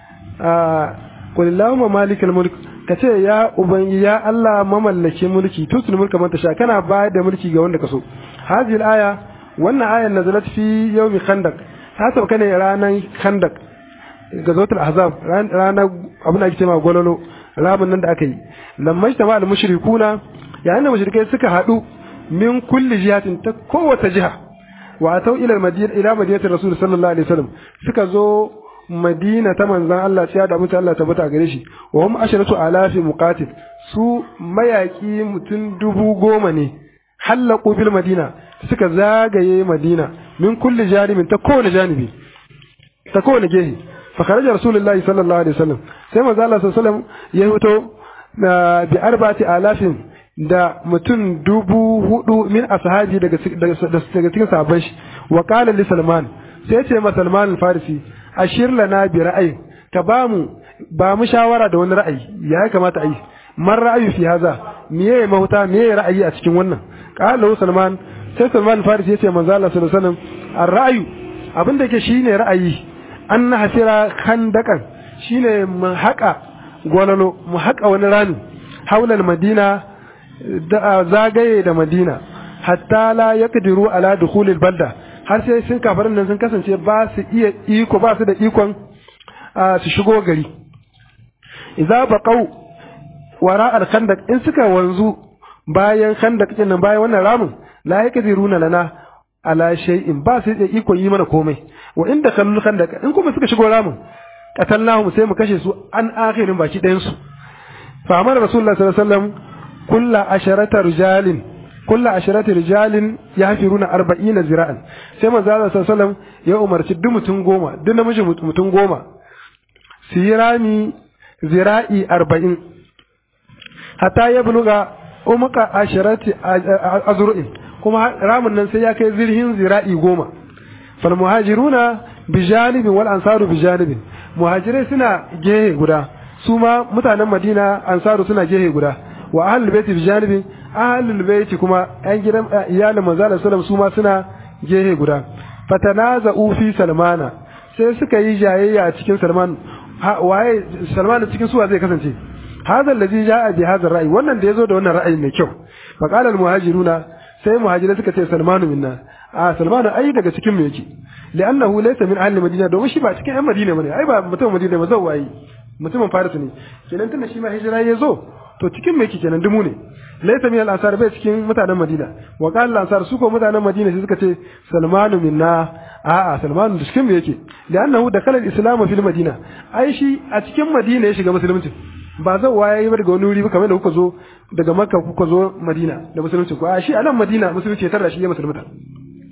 S1: آه قل اللهم مالك الملك kace ya ubangi ya Allah mamallake mulki tutul mulka man tasha kana bayar da mulki ga wanda kaso hadhihi aya wannan ayan nazalat fi yawmi khandaq ta sauka ne ranan khandaq gazotul ahzab ranar abin da ake cewa gololo ramin nan da aka yi lamma shi al mushrikuna yayin da mushrikai suka hadu min kulli jihatin ta kowace jiha wa atau ila madina ila madinatir rasul sallallahu alaihi wasallam suka zo madina ta manzon Allah ciya da mutum Allah tabbata gare shi wa hum asharatu alafi muqatil su mayaki mutum dubu goma ne hallaqu bil madina suka zagaye madina min kulli janibin ta kowane janibi ta kowane gehe فخرج رسول الله صلى الله عليه وسلم sai manzo Allah sallallahu alaihi wasallam ya fito bi arba'ati alafin da mutum dubu hudu min ashabi daga daga cikin sahabban shi wa qala li salman sai ce ma salman al-farisi ashir lana bi ra'ayi ka ba mu ba mu shawara da wani ra'ayi ya kamata a yi man ra'ayi fi haza miye mahuta miye ra'ayi a cikin wannan qala salman sai salman al-farisi ya ce manzo Allah sallallahu alaihi wasallam ar-ra'yu abin da yake shine ra'ayi an na hasira kandakan shine mu haƙa gwalalo mu haƙa wani rami haular madina da zagaye da madina hatta la yaqdiru ala dukhulil balda har sai sun kafarin nan sun kasance ba su iya iko ba su da ikon su shigo gari idza baqau wara al khandaq in suka wanzu bayan khandaq din nan bayan wannan ramin la yaqdiruna lana ala shay'in ba su da ikon yi mana komai wa inda kallul khandaq in kuma suka shigo ramin qatalnahum sai mu kashe su an akhirin baki ɗayan su fa amara rasulullah sallallahu alaihi wasallam kullu asharata rijalin kullu asharata rijalin yahfiruna 40 zira'an sai manzo Allah sallallahu alaihi wasallam ya umarci duk mutum goma duk namiji mutum goma su yi rami zira'i 40 hatta ya buluga umqa asharati azru'in kuma ramin nan sai ya kai zirhin zira'i goma fal muhajiruna bi janibin wal ansaru bi janibin muhajirai suna gehe guda su ma mutanen madina ansaru suna gehe guda wa ahlul baiti bi janibin ahlul baiti kuma yan gidan iyalin manzo Allah sallallahu su ma suna gehe guda fatanaza'u fi salmana sai suka yi jayayya a cikin salman waye salman cikin suwa zai kasance hadha allazi ja'a bi hadha ra'yi wannan da yazo da wannan ra'ayi mai kyau fa qala al muhajiruna sai muhajirai suka ce salmanu minna a salmanu ai daga cikin mu yake li'annahu laysa min ahli madina domin shi ba cikin yan madina bane ai ba mutum madina ba zai mutumin faris ne kenan tunda shi ma hijira ya zo to cikin me yake kenan dumu ne laysa min al-ansar bai cikin mutanen madina wa qala al-ansar su ko mutanen madina sai suka ce salmanu minna a'a salmanu da cikin me yake li'annahu dakala al-islam fil madina ai shi a cikin madina ya shiga musulunci ba zan waye yi daga wani wuri ba kamar da kuka zo daga makka kuka zo madina da musulunci ko a shi a nan madina musulunci ya tarda shi ya musulunta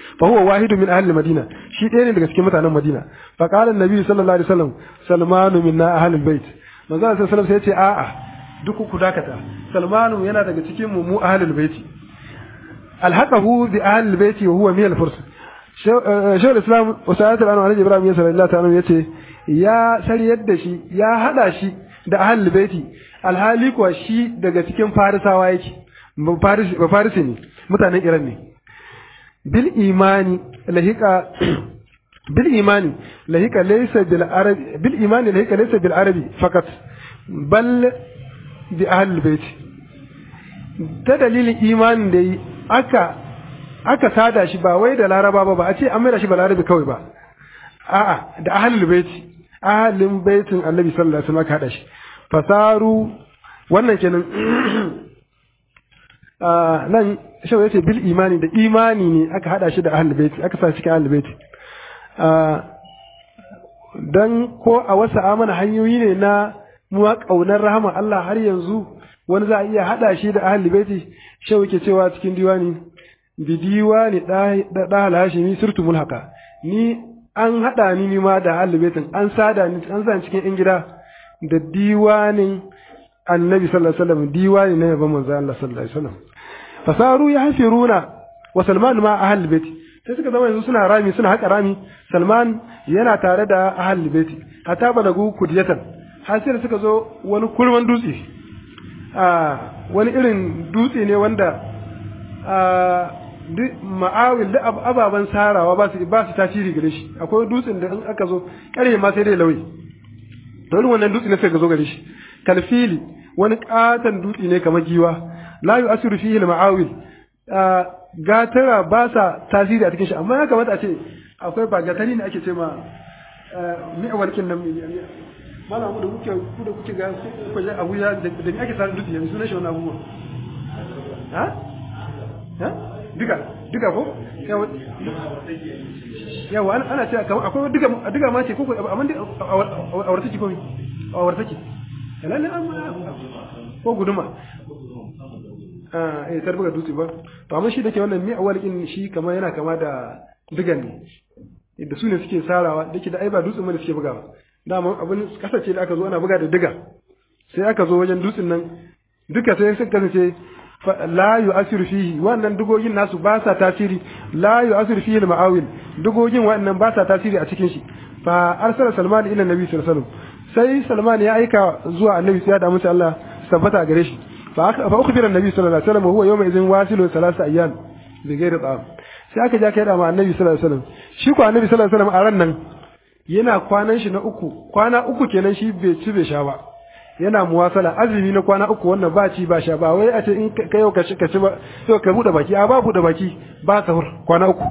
S1: fa huwa wahidun min ahli madina shi ɗaya ne daga cikin mutanen madina fa qala annabi sallallahu alaihi wasallam salmanu minna ahli bait manzo sallallahu alaihi wasallam sai ya ce a'a duk ku dakata salmanu yana daga cikin mu mu ahli baiti alhaqahu bi ahli baiti wa huwa min al-furs shawar islam wasa'at al-anwar ibrahim sallallahu alaihi wasallam yace ya sariyar da shi ya hada shi da ahli baiti alhali kuwa shi daga cikin farisawa yake ba farisi ne mutanen iran ne bil imani lahika bil imani lahika laysa bil arabi bil imani lahika laysa bil arabi fakat bal bi ahli baiti ta dalilin imanin da yi aka aka sada shi ba wai da laraba ba ba a ce an maida shi ba larabi kawai ba a'a da ahlul baiti ahlin baitin annabi sallallahu alaihi wasallam aka hada shi fasaru wannan kenan nan shau yace bil imani da imani ne aka hada shi da ahlul baiti aka sa cikin ahlul baiti dan ko a wasu amana hanyoyi ne na muwa kaunar rahama Allah har yanzu wani za a iya hada shi da ahlul baiti shau yake cewa cikin diwani bi diwani da da hashimi surtu mulhaka ni an hada ni ma da ahlul baitin an sada ni an zan cikin yan gida da diwanin annabi sallallahu alaihi wasallam diwani na yaban manzo Allah sallallahu alaihi wasallam fasaru ya hafiruna wa salman ma ahlul bait sai suka zama yanzu suna rami suna haka rami salman yana tare da ahlul bait hatta balagu kudiyatan har sai suka zo wani kurman dutse a wani irin dutse ne wanda a ma'awil da ababen sarawa ba su ba su tasiri gare shi akwai dutsen da in aka zo kare ma sai dai lauyi to wannan dutse ne sai ka zo gare shi kalfili wani katon dutse ne kamar giwa la yu asiru fihi al-ma'awil gatara ba sa tasiri a cikin shi amma ya kamata a ce akwai ba gatari ne ake ce ma mi'awar kin nan mala mu da kuke ku da kuke ga ku je Abuja da ni ake sa dutse yanzu sunan shi wannan abubuwa ha ha duka duka ko yawa ana cewa kamar akwai duka duka ma ce ko amma a wartaki ko a wartaki lalle ko guduma ah eh tarbuga dutse ba to amma shi dake wannan mi awal in shi kamar yana kama da digan ne da su ne suke sarawa dake da ai ba dutsen ne suke bugawa dama abin kasace da aka zo ana buga da diga sai aka zo wajen dutsen nan duka sai suka kasance la yu'asiru fihi wannan dugogin nasu ba sa tasiri la yu'asiru fihi al-ma'awil dugogin wannan ba sa tasiri a cikin shi fa arsala salman ila nabi sallallahu alaihi wasallam sai salman ya aika zuwa annabi sai ya da musu Allah tabbata gare shi fa fa ukhbira annabi sallallahu alaihi wasallam huwa yawma idhin wasilu thalath ayyam bi ghairi ta'am sai aka ja kai da ma annabi sallallahu alaihi wasallam shi ko annabi sallallahu alaihi wasallam a ran nan yana kwanan shi na uku kwana uku kenan shi bai ci bai sha ba yana muwasala azumi na kwana uku wannan ba ci ba sha ba wai a ce in ka yau ka ci ka ci ba yau ka bude baki a ba bude baki ba sahur kwana uku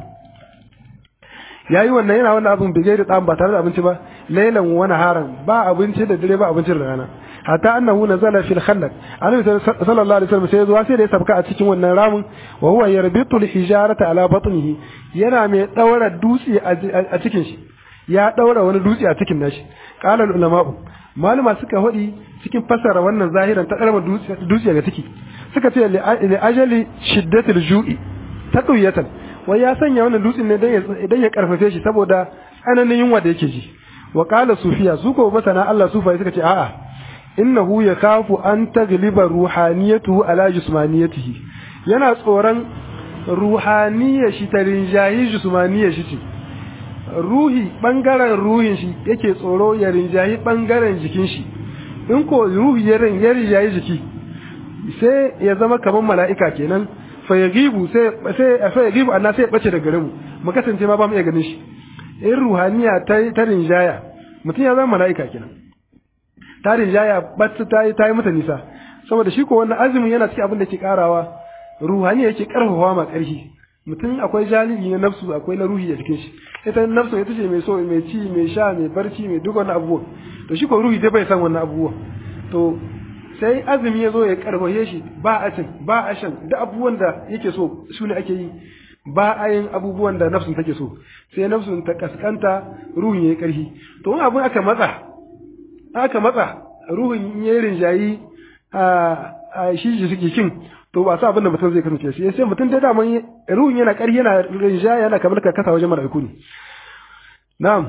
S1: yayi wannan yana wannan abin bige da tsan ba tare da abinci ba lailan wa naharan ba abinci da dare ba abincin rana hatta annahu nazala fil khandaq annabi sallallahu alaihi wasallam sai zuwa sai da ya sabka a cikin wannan ramin wa huwa yarbitu al hijarata ala batnihi yana mai daura dutse a cikin shi ya daura wani dutse a cikin nashi qala al ulama'u maluma suka hodi cikin fasara wannan zahiran ta darma dutse ga ciki suka ce li ajali shiddatil ju'i taqwiyatan wai ya sanya wannan dutsen ne dan ya karfafe shi saboda tsananin yunwa da yake ji wa qala sufiya su ko masana Allah sufa suka ce a'a innahu yakhafu an tagliba ruhaniyatuhu ala jismaniyatihi yana tsoron ruhaniyar shi ta rinjayi jismaniyar shi ce ruhi bangaren ruhin shi yake tsoro ya rinjayi bangaren jikin shi in ko ruhi ya rinjayi jiki sai ya zama kamar mala'ika kenan fa yagibu sai sai fa yagibu anna sai ya bace daga gare mu mu kasance ma ba mu iya ganin shi in ruhaniya ta ta rinjaya mutum ya zama mala'ika kenan ta rinjaya bata ta yi ta yi mata nisa saboda shi ko wannan azumin yana cikin abin da ke karawa ruhaniya yake karfafa ma karfi mutum akwai jalibi na nafsu akwai na ruhi a cikin shi ita nafsu ita ce mai so mai ci mai sha mai barci mai duk wannan abubuwa to shi ko ruhi dai bai san wannan abubuwa to sai azumi ya zo ya karfafe shi ba a cin ba a shan duk abubuwan da yake so su ne ake yi ba a yin abubuwan da nafsun take so sai nafsun ta kaskanta ruhin ya yi karfi to wani abin aka matsa aka matsa ruhin ya yi rinjayi a shi jikin to ba sa abin da mutum zai kasance shi sai mutum dai daman ruhun yana ƙarfi yana rinja yana kamar ka kasa wajen mala'iku ne na'am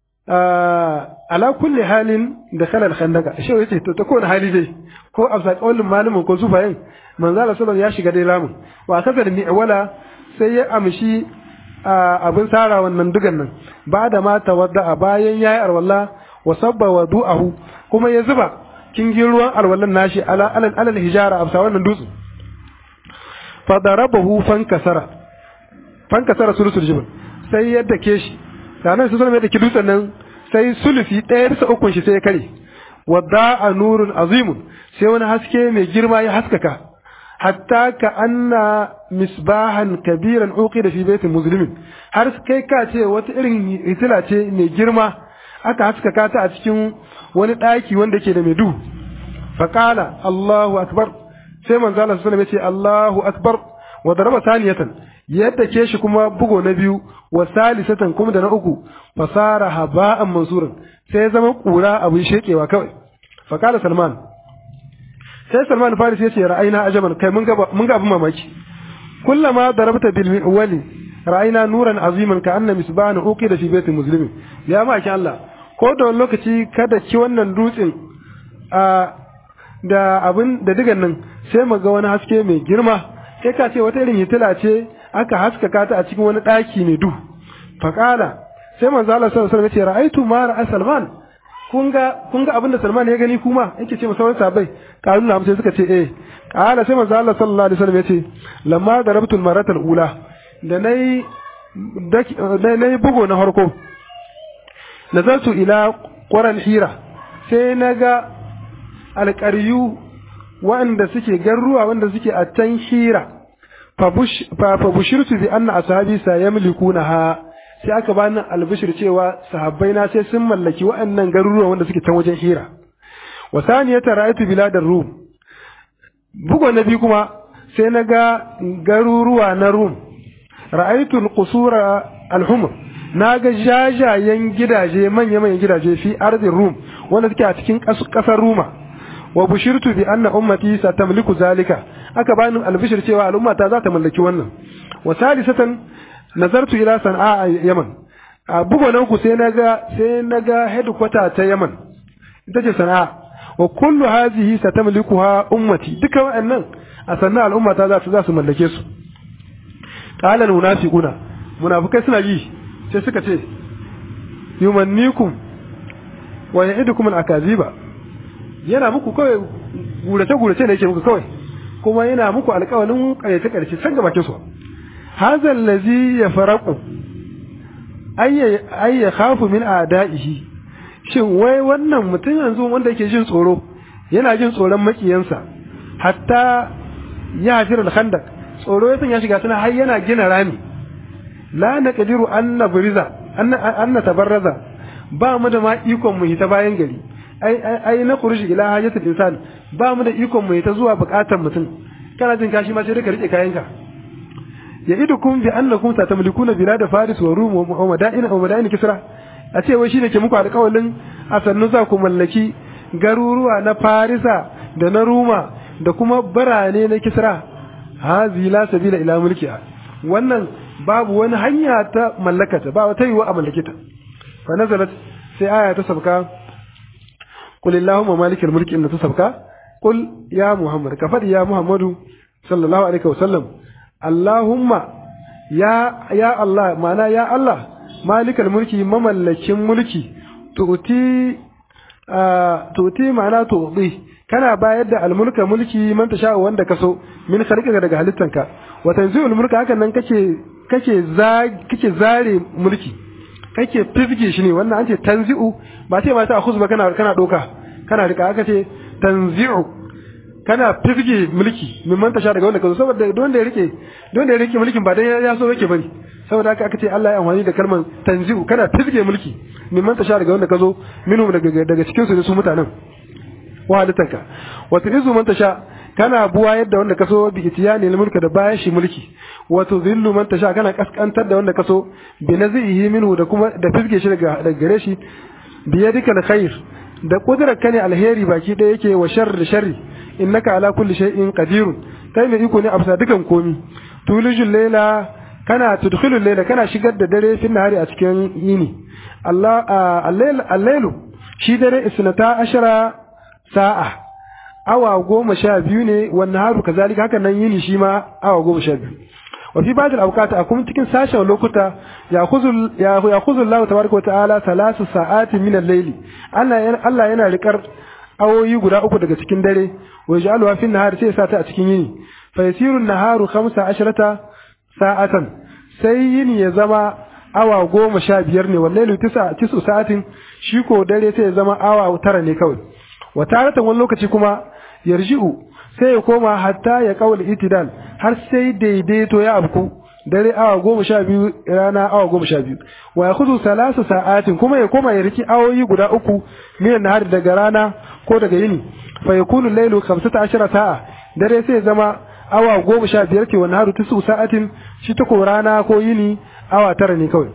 S1: ala kulli halin da khalal khandaka shi yace to ta kowane hali dai ko afsa qaulin malamin ko sufayin manzo Allah sallallahu ya shiga dai ramin wa kaza da mi'wala sai ya amshi abin sara wannan dugan nan ba da ma tawadda bayan yayi arwalla wa sabba wadu'ahu kuma ya zuba kingin ruwan alwallan nashi ala alal alal hijara afsa wannan dutse fa darabahu fankasara fankasara sulusul jibal sai ya dake shi sanan su zama ya dake dutsen nan sai sulufi ɗaya bisa ukun shi sai ya kare wadda a nurun azimun sai wani haske mai girma ya haskaka hatta ka anna misbahan kabiran uqi da fi baitin muslimin har kai ka ce wata irin hitila ce mai girma aka haskaka ta a cikin wani ɗaki wanda ke da mai duhu faqala Allahu akbar sai manzo Allah sallallahu alaihi wasallam ya ce Allahu akbar wa daraba saniyatan yadda ke shi kuma bugo na biyu wa salisatan kuma da na uku fasara haba'an mansuran sai ya zama kura abin shekewa kawai faqala salman sai salman faris ya ce ra'ayina ajaban kai mun ga mun ga abin mamaki kullama darabta bil mi'wali ra'ayina nuran aziman ka anna misbahan uqida fi baitin muslimin ya ma ki Allah ko da wani lokaci kada ki wannan dutsen a da abin da digan nan sai mu ga wani haske mai girma sai ka ce wata irin hitila ce aka haskaka ta a cikin wani ɗaki mai duhu faƙala sai manzo Allah sallallahu alaihi wasallam ya ce ra'aitu ma ra'a Salman kun ga kun ga abin da Salman ya gani kuma yake ce masa wani sabai kalu na sai suka ce eh qala sai manzo Allah sallallahu alaihi wasallam ya ce lamma darabtu al-marata al-ula da nayi da nayi bugo na farko nazartu ila quran hira sai naga alƙaryu wanda suke garruwa wanda suke a can hira fa bushirtu bi anna ashabi sayamlikunaha sai aka bani albishir cewa sahabbai na sai sun mallaki waɗannan garuruwa wanda suke can wajen hira wa saniyata ra'aytu biladar rum bugo na biyu kuma sai na ga garuruwa na rum ra'aytu al-qusura al-humr na ga jajayen gidaje manya-manyan gidaje fi ardin rum wanda suke a cikin ƙasar ruma wa bushirtu bi anna ummati satamliku zalika aka bani albishir cewa al'ummata za ta mallaki wannan wa salisatan nazartu ila sana'a yaman a bugo na uku sai naga sai naga headquarter ta yaman ita ce sana'a wa kullu hadhihi satamlikuha ummati duka wa'annan a sannan al'ummata za su za su mallake su qala al munafiquna munafikai suna yi sai suka ce yumannikum wa ya'idukum al akaziba yana muku kawai gurace gurace ne yake muku kawai kuma yana muku alƙawalin ƙaryace ƙarshe can ga bakin su hadha allazi yafraqu ay ay yakhafu min a'da'ihi shin wai wannan mutum yanzu wanda yake jin tsoro yana jin tsoron makiyansa hatta ya hafir al-khandaq tsoro ya sanya shiga tana har yana gina rami la naqdiru an nabriza an natabarraza ba mu da ma ikon mu hita bayan gari ai ai na kurushi ila hajatul insan ba mu da ikon mu hita zuwa bukatar mutum kana jin kashi ma sai ka rike kayanka ya idukum bi annakum satamlikuna bilad faris wa rum wa madain wa madain kisra a ce wai shine ke muku alƙawalin a sannu za ku mallaki garuruwa na farisa da na ruma da kuma birane na kisra hazi la sabila ila mulkiha wannan babu wani hanya ta mallakata ba wata yiwa a mallakita fa nazalat sai aya ta sabka qul illahumma malikal mulki inda ta sabka qul ya muhammad ka fadi ya muhammadu sallallahu alaihi wasallam allahumma ya ya allah ma'ana ya allah malikal mulki mamallakin mulki tu'ti tu'ti ma'ana tu'ti kana bayar da almulka mulki man tasha wanda kaso min khalqika daga halittanka wa tanzi'ul mulka hakan nan kake kake za kake zare mulki kake fifge shi ne wannan an ce tanzi'u ba ce ma ta akhuz ba kana kana doka kana rika aka ce tanzi'u kana fifge mulki min man tasha daga wanda kaso saboda don da ya rike don da ya rike mulkin ba dan ya so yake bane saboda haka aka ce Allah ya amfani da kalmar tanzi'u kana fifge mulki min man tasha daga wanda kazo minhum daga daga cikin su ne su mutanen wa halittanka wa tu'izu man tasha kana buwa yadda wanda kaso bi itiyani mulka da bayan shi mulki wa tudhillu man tasha kana kaskantar da wanda kaso bi nazihi minhu da kuma da fizge shi daga daga gare shi bi yadika alkhair da kudrar ka ne alheri baki da yake wa sharri sharri innaka ala kulli shay'in qadirun kai mai iko ne a bisa dukan komi tulijul layla kana tudkhilul layla kana shigar da dare fin nahari a cikin yini Allah al-layl al-laylu shi dare isnata ashara sa'a awa goma sha biyu ne wannan haru kazalika haka nan yini shi ma awa goma sha biyu wa fi ba'd al-awqat akum cikin sashen lokuta ya khuzul ya khuzul Allah tabaraka wa ta'ala thalath sa'ati min al-layli Allah Allah yana rikar awoyi guda uku daga cikin dare wa yaj'aluha fi an-nahar sai sa ta a cikin yini fa yasiru an-naharu 15 sa'atan sai yini ya zama awa goma sha biyar ne wallahi tisa tisu sa'atin shi ko dare sai ya zama awa tara ne kawai wa taratan wani lokaci kuma yarji'u sai ya koma hatta ya kawul itidal har sai daidaito ya abku dare awa goma sha biyu rana awa goma sha biyu wa ya kuzu salasu sa'atin kuma ya koma ya riki awoyi guda uku minan nahar daga rana ko daga yini fa yakunu lailu 15 sa'a dare sai ya zama awa goma sha biyar ce wannan haru tisu sa'atin shi ta ko rana ko yini awa tara ne kawai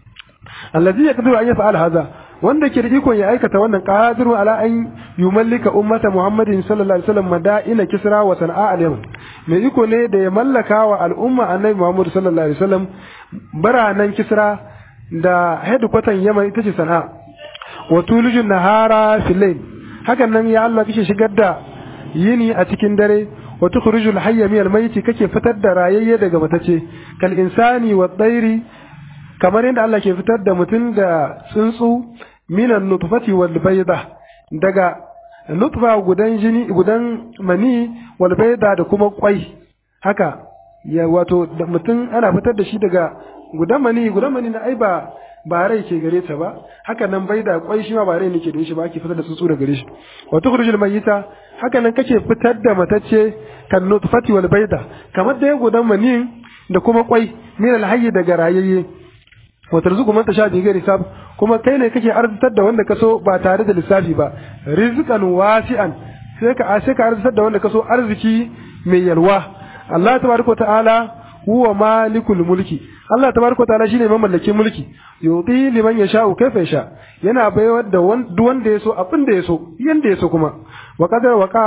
S1: allazi yaqdiru an yaf'al hadha wanda ke da ikon ya aikata wannan qadiru ala an yumallika ummata muhammadin sallallahu alaihi wasallam madaina kisra wa sana'a al-yaman mai iko ne da ya mallaka wa al'umma annabi muhammad sallallahu alaihi wasallam baranan kisra da headquarter yaman ita ce sana'a wa tulijun nahara fil layl hakan nan ya Allah kike shigar da yini a cikin dare wa tukhrijul hayya min al-mayyit kake fitar da rayayye daga matace kal insani wa tsairi kamar yadda Allah ke fitar da mutum da tsuntsu minan nutfati wal bayda daga nutfa gudan jini gudan mani wal bayda da kuma kwai haka ya wato da mutum ana fitar da shi daga gudan mani gudan mani na ai ba ba rai ke gare ta ba haka nan bayda kwai shi ma ba rai ne ke da shi ba ake fitar da tsuntsu daga gare shi wa tukhrijul mayyita haka nan kake fitar da matacce kan nutfati wal bayda kamar da gudan mani da kuma kwai min al hayy daga rayayye wa tarzuqu man tasha bi ghairi hisab kuma kai ne kake arzitar da wanda kaso ba tare da lissafi ba rizqan wasi'an sai ka sai ka arzitar da wanda kaso arziki mai yalwa Allah tabaraka ta'ala huwa malikul mulki Allah tabaraka ta'ala shine mamallakin mulki yuti liman yasha'u kaifa yasha yana baiwa da duk wanda yaso abin da yaso yanda yaso kuma wa qadar waqa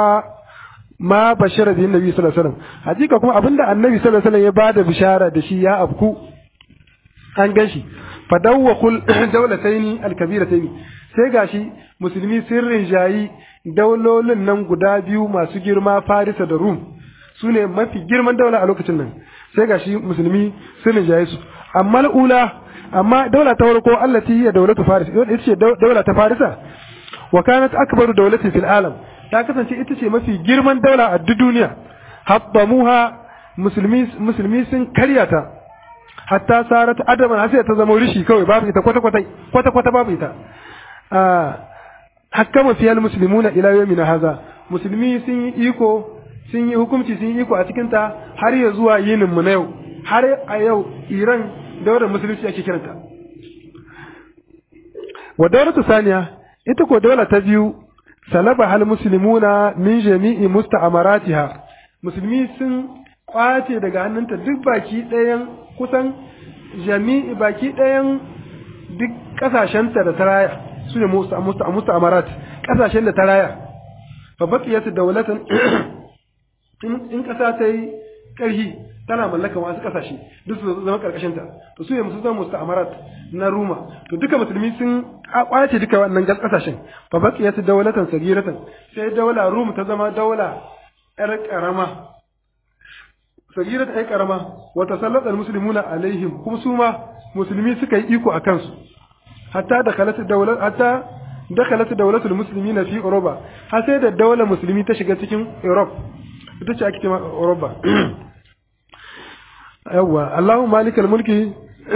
S1: ma bashara bi nabi sallallahu alaihi wasallam hakika kuma abinda annabi sallallahu alaihi wasallam ya bada bishara da shi ya afku an gan shi fadawwakul daulataini alkabirataini sai gashi musulmi sun rinjayi daulolin nan guda biyu masu girma Farisa da Rum su ne mafi girman daula a lokacin nan sai gashi musulmi sun rinjaye su amma ula amma daula ta farko allati hiya daulatu Faris ita ce daula ta Farisa wa kanat akbaru daulatin fil alam ta kasance ita ce mafi girman daula a duk duniya habbamuha musulmi musulmi sun karyata hatta sarat adaman har sai ta zama rishi kawai babu ita kwata kwata kwata kwata babu ita hakkama fiyal muslimuna ila yawmina haza musulmi sun yi iko sun yi hukunci sun yi iko a cikin ta har ya zuwa yinin mu na yau har a yau Iran daular musulunci ake kiranta wa daulatu saniya ita ko daula ta biyu salaba hal muslimuna min jami'i musta'amaratiha musulmi sun kwace daga hannunta duk baki ɗayan kusan jami'i baki ɗayan duk ƙasashenta da ta raya su ne musta amarat ƙasashen da ta raya fa baqiyat dawlatan in ƙasa ta yi ƙarhi tana mallaka wasu ƙasashe duk su zama ƙarƙashin ta to su ne musu zama musta amarat na ruma to duka musulmi sun kwace duka wannan ƙasashen fa baqiyat dawlatan sagiratan sai dawla rum ta zama dawla ƴar ƙarama sagirat ai karama wa tasallata almuslimuna alaihim kuma su ma musulmi suka yi iko akan su hatta dakhalat dawlat hatta dakhalat dawlat almuslimina fi Europa har sai da daular musulmi ta shiga cikin Europe ita ce ake cewa Europa yawa Allahumma malikal mulki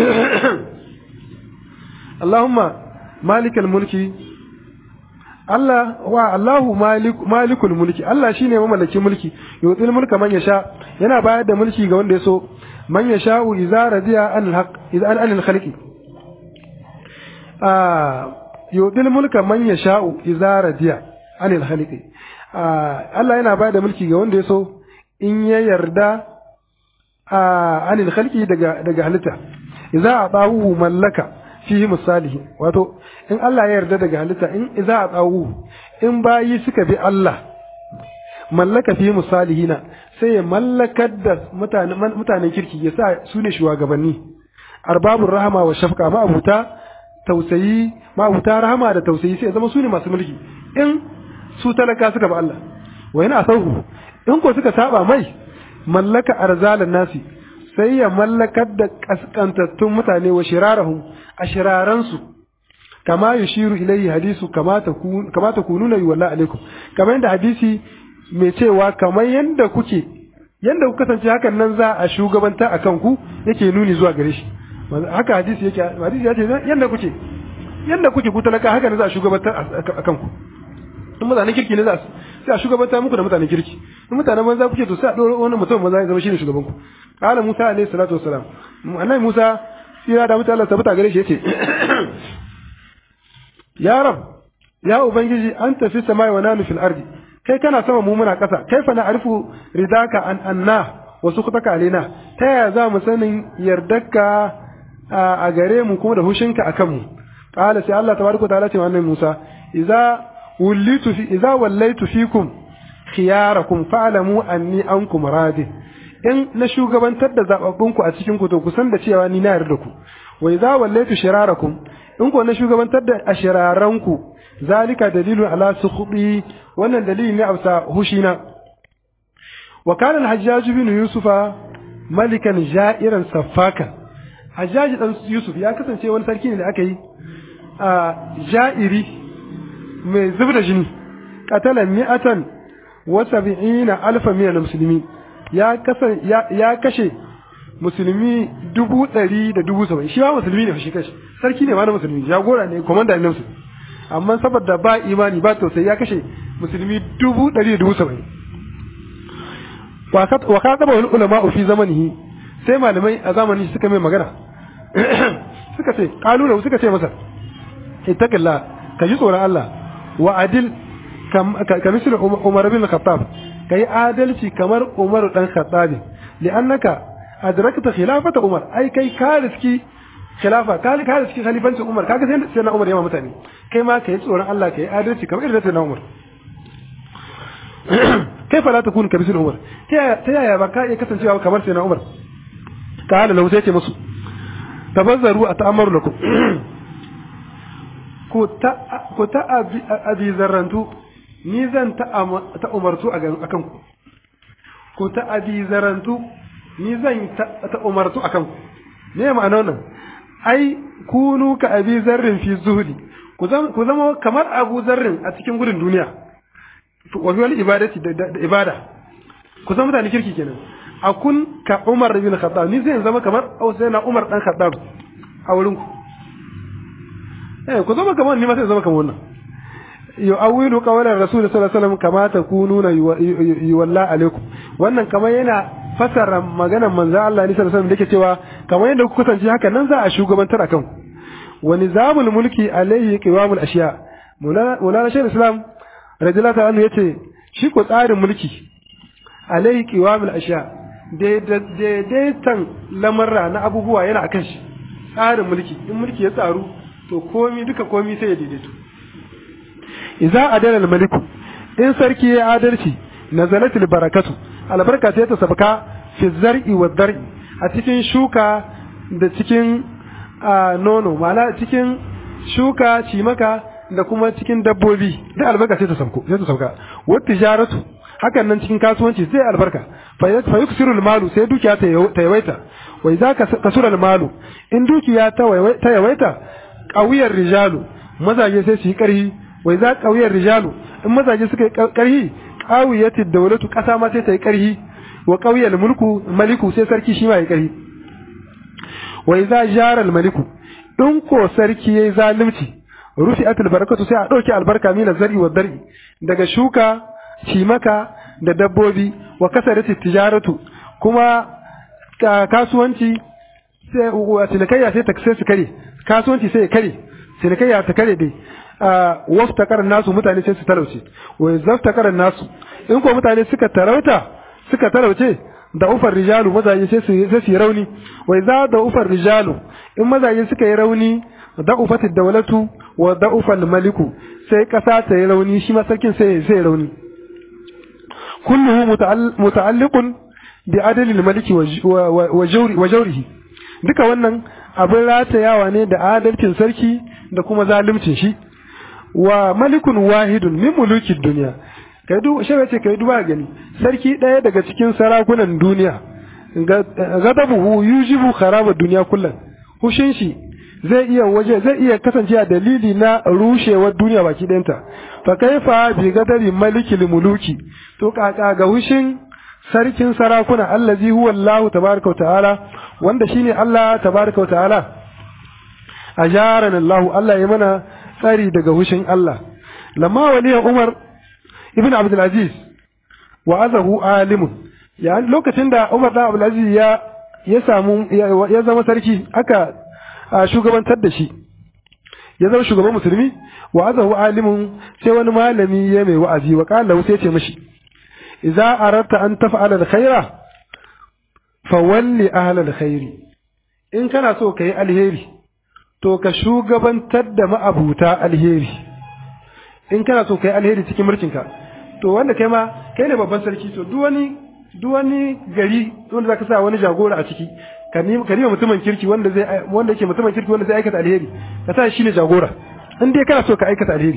S1: Allahumma malikal mulki Allah wa Allahu malikul mulki Allah shine mamallakin mulki yutil mulka man yasha yana bayar da mulki ga wanda ya so man yasha'u idza radiya an alhaq idza an anil khalqi ah yutil mulka man yasha'u idza radiya anil khalqi ah Allah yana bayar da mulki ga wanda ya so in ya yarda ah anil khalqi daga daga halitta idza atahu mallaka fihi misalihi wato in Allah ya yarda daga halitta in idza atahu in bayi suka bi Allah mallaka fi musalihina sai ya mallakar da mutanen mutanen kirki ya sa su ne shugabanni arbabur rahama wa shafqa ma abuta tausayi ma abuta rahama da tausayi sai ya zama su ne masu mulki in su talaka suka ba Allah wa yana sauhu in ko suka saba mai mallaka arzalan nasi sai ya mallakar da kaskantattun mutane wa shirarahum a shiraransu kama yushiru ilayhi hadisu kama ta kununa yi wallah alaikum kamar yadda hadisi mai cewa kamar yadda kuke yadda ku kasance hakan nan za a shugabanta a kanku yake nuni zuwa gare shi haka hadisi yake hadisi ya ce yadda kuke yadda kuke ku talaka haka ne za a shugabanta a kanku in mutanen kirki ne za sai a shugabanta muku da mutanen kirki in mutanen banza kuke to sai a ɗora wani mutum maza ya zama shine shugabanku qala musa alayhi salatu wassalam annabi musa sira da mutane Allah tabbata gare shi yace ya rab ya ubangiji an tafi samai wa nanu fil ardi kai kana sama mu muna kasa kaifa na arifu ridaka an anna wa sukutaka alaina ta yaya za mu sanin yardarka a gare mu kuma da hushinka akan mu qala sai Allah tabaraka ta'ala ce wannan Musa idza wallitu fi idza wallaitu fikum khiyarakum fa'lamu anni ankum radi in na shugabantar da zababbunku a cikin ku to ku san da cewa ni na yarda ku wa idza wallaitu shirarakum in ko na shugabantar da ashiraranku zalika dalilun ala sukhbi wannan dalili ne a hushina wa kana al-hajjaj bin yusufa malikan ja'iran safakan hajjaj dan yusuf ya kasance wani sarki ne da aka yi a ja'iri mai zubda jini qatala mi'atan wa sab'ina alfa min al-muslimin ya kasan ya kashe musulmi dubu ɗari da dubu saba'in shi ma musulmi ne shi kashi sarki ne ma na musulmi jagora ne komanda ne musulmi amma saboda ba imani ba tausayi ya kashe musulmi dubu ɗari da dubu saba'in wa ka taba wani ulama fi zamanihi sai malamai a zamanin suka mai magana suka ce kalula suka ce masa ittaqillah ka ji tsoron Allah wa adil ka misli Umar bin Khattab kai adalci kamar Umar dan Khattab li'annaka adrakta khilafata Umar ai kai ka riski khilafa ka ka riski khalifancin Umar kaga sai sai na Umar yawa mutane kai ma kai tsoron Allah kai adalci kamar irin sai na Umar kai fa la takun ka bisul Umar ta yaya ba ka iya kasancewa kamar sai na Umar ka hala lahu sai ce musu tabazzaru a ta'amaru lakum ko ta ko ta abi zarrantu ni zan ta umartu a kan ku ko ta abi zarantu ni zan ta umartu a kan ku me ma'ana wannan ai kunu ka abi zarrin fi zuhudi ku zama kamar abu zarrin a cikin gudun duniya wa wal ibadati da ibada ku zama mutane kirki kenan akun ka Umar bin Khattab ni zai zama kamar na Umar dan Khattab a wurin ku eh ku zama kamar ni ma sai zama kamar wannan yu'awwilu qawlan rasul sallallahu alaihi wasallam kama takununa yuwalla alaikum wannan kamar yana fasara maganar manzo Allah ne sallallahu alaihi wasallam dake cewa kamar yadda ku kasance haka nan za a shugabantar akan ku wa nizamul mulki alaihi qiwamul ashiya mulana shaykh islam radiyallahu anhu yace shi ko tsarin mulki alaihi qiwamul ashiya daidaitan lamarra na abubuwa yana akan shi tsarin mulki in mulki ya tsaru to komi duka komi sai ya daidaito idza adala al-maliku in sarki ya adalci nazalat al-barakatu albarka sai ta sabka fi zar'i wa dar'i a cikin shuka da cikin nono ma'ana cikin shuka cimaka da kuma cikin dabbobi da albarka sai ta sabko sai ta sabka wa tijaratu hakan nan cikin kasuwanci sai albarka fa yuksiru al-malu sai dukiya ta yawaita wa idza kasura al-malu in dukiya ta yawaita qawiyar rijalu mazaje sai su yi karhi wai za ƙauyar rijalu in mazaje suka yi ƙarhi ƙawiyati dawlatu ƙasa ma sai ta yi ƙarhi wa ƙauyar mulku maliku sai sarki shi ma ya ƙarhi wai za jara maliku in ko sarki yayi zalunci rufi atul barakatu sai a ɗauki albarka mina zari wa dari daga shuka cimaka da dabbobi wa kasarati tijaratu kuma kasuwanci sai wa cinikayya sai ta sai su kare kasuwanci sai ya kare cinikayya ta kare dai waftakar nasu mutane sai su talauce wa zaftakar nasu in ko mutane suka tarauta suka talauce da ufar rijalu mazaje sai su sai su rauni wa za da ufar rijalu in mazaje suka yi rauni da ufatid dawlatu wa da ufal maliku sai kasa ta yi rauni shi ma sarkin sai sai rauni kulluhu muta'alliqun bi adalil maliki wa jawrihi duka wannan abin ratayawa ne da adalcin sarki da kuma zalimcin shi wa malikun wahidun min mulukin duniya kai du shi ce kai duba gani sarki ɗaya daga cikin sarakunan duniya gadabuhu yujibu kharaba duniya kullum hushin shi zai iya waje zai iya kasance a dalili na rushewar duniya baki ɗayanta fa kaifa bi gadari malikil muluki to kaka ga hushin sarkin sarakuna allazi huwa Allah tabaraka wa ta'ala wanda shine Allah tabaraka wa ta'ala ajarana Allah Allah ya mana tsari daga hushin Allah lamma waliyan Umar ibn Abdul Aziz wa azahu alimun ya lokacin da Umar da Abdul Aziz ya ya samu ya zama sarki aka shugabantar da shi ya zama shugaban musulmi wa azahu alimun sai wani malami ya mai wa'azi wa qala sai ce mishi idza aradta an taf'ala alkhaira fawalli ahla alkhairi in kana so kai alheri to ka shugabantar da ma'abuta alheri in kana so kai alheri cikin mulkinka to wanda kai ma kai ne babban sarki to duk wani duk wani gari wanda zaka sa wani jagora a ciki ka nima mutumin kirki wanda zai wanda yake mutumin kirki wanda zai aikata alheri ka sa shi ne jagora in dai kana so ka aikata alheri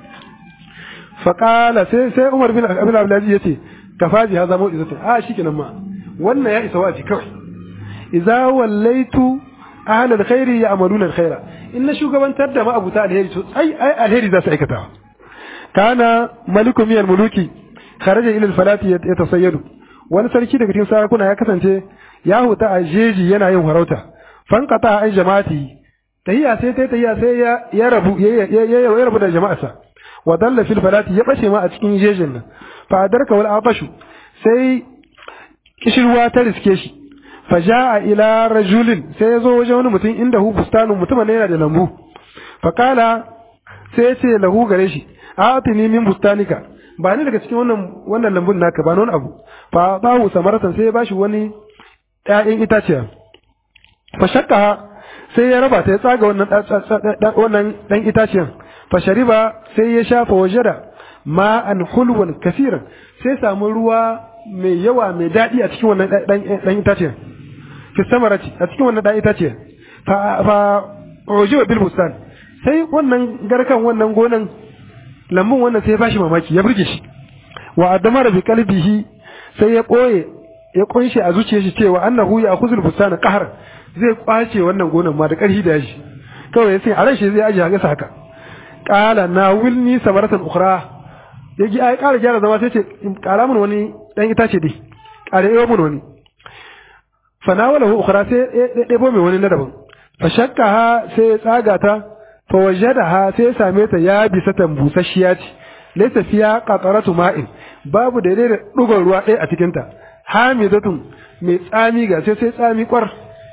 S1: fa qala sai sai Umar bin Abdul Aziz yace kafaji ha zamo izatu a shikenan ma wannan ya isa waji kawai idza wallaitu ahlal khairi ya'maluna alkhaira in na shugabantar da ma'abuta alheri to ai ai alheri za su aikata kana malikum min muluki kharaja ila alfalati yatasayyadu wani sarki daga cikin sarakuna ya kasance ya huta a jeji yana yin farauta fankata ai jama'ati tahiya sai tai tahiya sai ya ya rabu ya rabu da jama'arsa wa dalla fil falati ya bace ma a cikin jejin nan fa adarka wal abashu sai kishirwa ta riske shi fa jaa ila rajulin sai ya zo wajen wani mutum inda hu bustanun mutumin yana da lambu fa kala sai ya ce lahu gare shi atini min bustanika ba ni daga cikin wannan wannan lambun naka ba wani abu fa bahu samaratan sai ya bashi wani ƴaƴan itaciya fa shakka sai ya raba ta ya tsaga wannan wannan dan itaciyan fa shariba sai ya shafa wajada ma'an hulwan kasiran sai samu ruwa mai yawa mai daɗi a cikin wannan dan itaciyan fi samarati a cikin wannan dan itaciyan fa fa ujiba bil bustan sai wannan garkan wannan gonan lambun wannan sai ya bashi mamaki ya burge shi wa adamara bi qalbihi sai ya boye ya kunshe a zuciyar shi cewa annahu ya akhuzul bustana qahar zai kwace wannan gonan ma da karhi da shi kawai sai a ran shi zai aje haka haka qala na wilni samaratan ukhra yaji ai ƙara gyara zama sai ce ƙara mun wani dan itace dai ƙara yawa mun wani fanawalahu ukhra sai ya ɗebo mai wani na daban fa shakkaha sai ya tsaga ta fa wajadaha sai ya same ta ya bisa tambusasshiya ce laysa fiya qataratu ma'in babu daidai da dugon ruwa ɗaya a cikin ta hamidatun mai tsami ga sai sai tsami kwar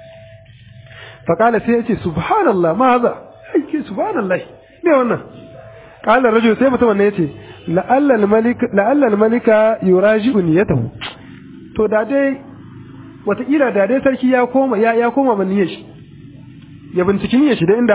S1: fa kala sai ya ce subhanallah ma haza ai subhanallah me wannan kala rajul sai mutum ne yace la'alla al-malik la'alla al-malika yuraji'u niyatahu to da dai wataƙila da dai sarki ya koma ya ya koma man niyyar shi ya binciki niyyar shi da inda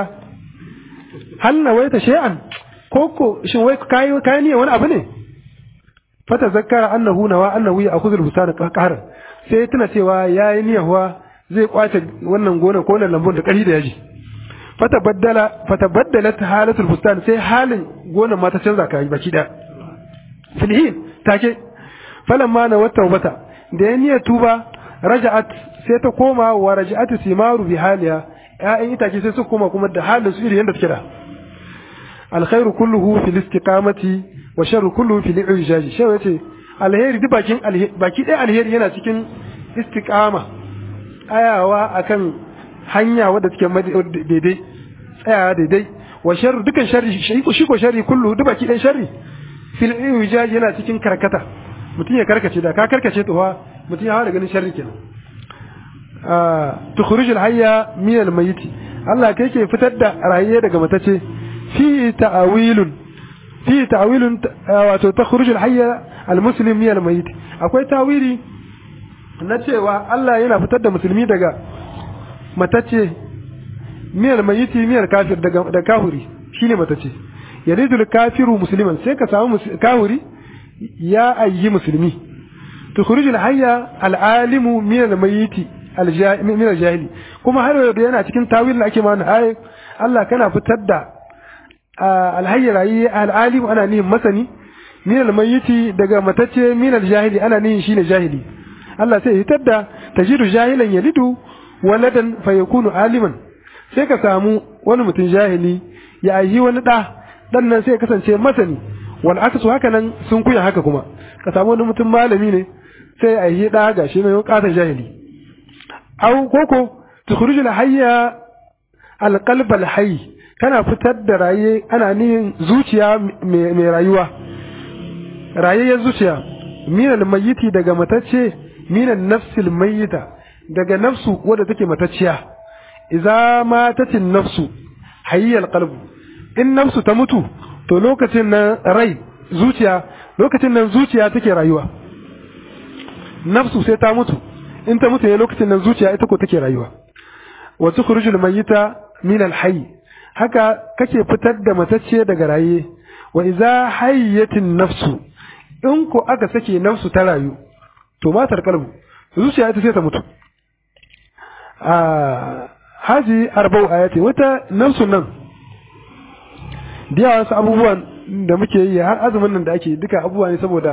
S1: hal nawaita shay'an koko shin wai kai kai niyyar wani abu ne fata zakkara annahu nawa annahu ya akhudhu al-busana qahran sai tuna cewa yayi niyyar wa zai kwace wannan gonar ko wannan lambun da ƙarfi da yaji fata baddala fata baddalat halatul bustan sai halin gonar ma ta canza kai baki da filhin take falamma na wata wata da ya niyyar tuba raja'at sai ta koma wa raja'at simaru bi haliya ƴaƴan itace sai su koma kuma da halin su iri yanda take da alkhairu kulluhu fil istiqamati wa sharru kulluhu fil i'jaj shi yace alheri duk bakin baki ɗaya alheri yana cikin istiqama ayawa akan hanya wadda take daidai tsayawa daidai wa sharru dukan sharri shi ko sharri kullu duk baki ɗaya sharri fil i'jaj yana cikin karkata mutum ya karkace da ka karkace to fa mutum ya hawa da ganin sharri kenan tukhruj al-hayya min al-mayyit Allah kai ke fitar da rayiye daga matace fi ta'awilun fi ta'awilun wato tukhruj al-hayya al-muslim min al-mayyit akwai tawili na cewa Allah yana fitar da musulmi daga matace min al-mayyit min al-kafir daga da kafiri shine matace yaridul kafiru musliman sai ka samu kafiri ya ayyi musulmi tukhrij al-hayya al-alimu min al-mayyiti min al-jahili kuma har yau yana cikin tawil da ake ma wannan ayat Allah kana fitar da al-hayya rayi al-alim ana nihin masani min al-mayyiti daga matacce min al-jahili ana nihin shine jahili Allah sai hitar da tajidu jahilan yalidu waladan fayakunu aliman sai ka samu wani mutum jahili ya ayi wani da dan nan sai ya kasance masani wal aksu haka nan sun kuya haka kuma ka samu wani mutum malami ne sai ya ayi da gashi mai katon jahili aw koko tukhruju al hayya al qalb al hayy kana fitar da raye ana nihin zuciya mai rayuwa rayayyar zuciya minal mayyiti daga matacce minan nafsil mayyita daga nafsu wadda take matacciya idza matatin nafsu hayyal qalbu in nafsu ta mutu to lokacin nan rai zuciya lokacin nan zuciya take rayuwa nafsu sai ta mutu in ta mutu ne lokacin nan zuciya ita ko take rayuwa wa tukhrujul mayyita min al hayy haka kake fitar da matacce daga raye wa idza hayyatin nafsu in ko aka sake nafsu ta rayu to matar kalbu zuciya ita sai ta mutu a haji arba'u ayati wata nafsun nan da wasu abubuwan da muke yi har azumin nan da ake duka abubuwa ne saboda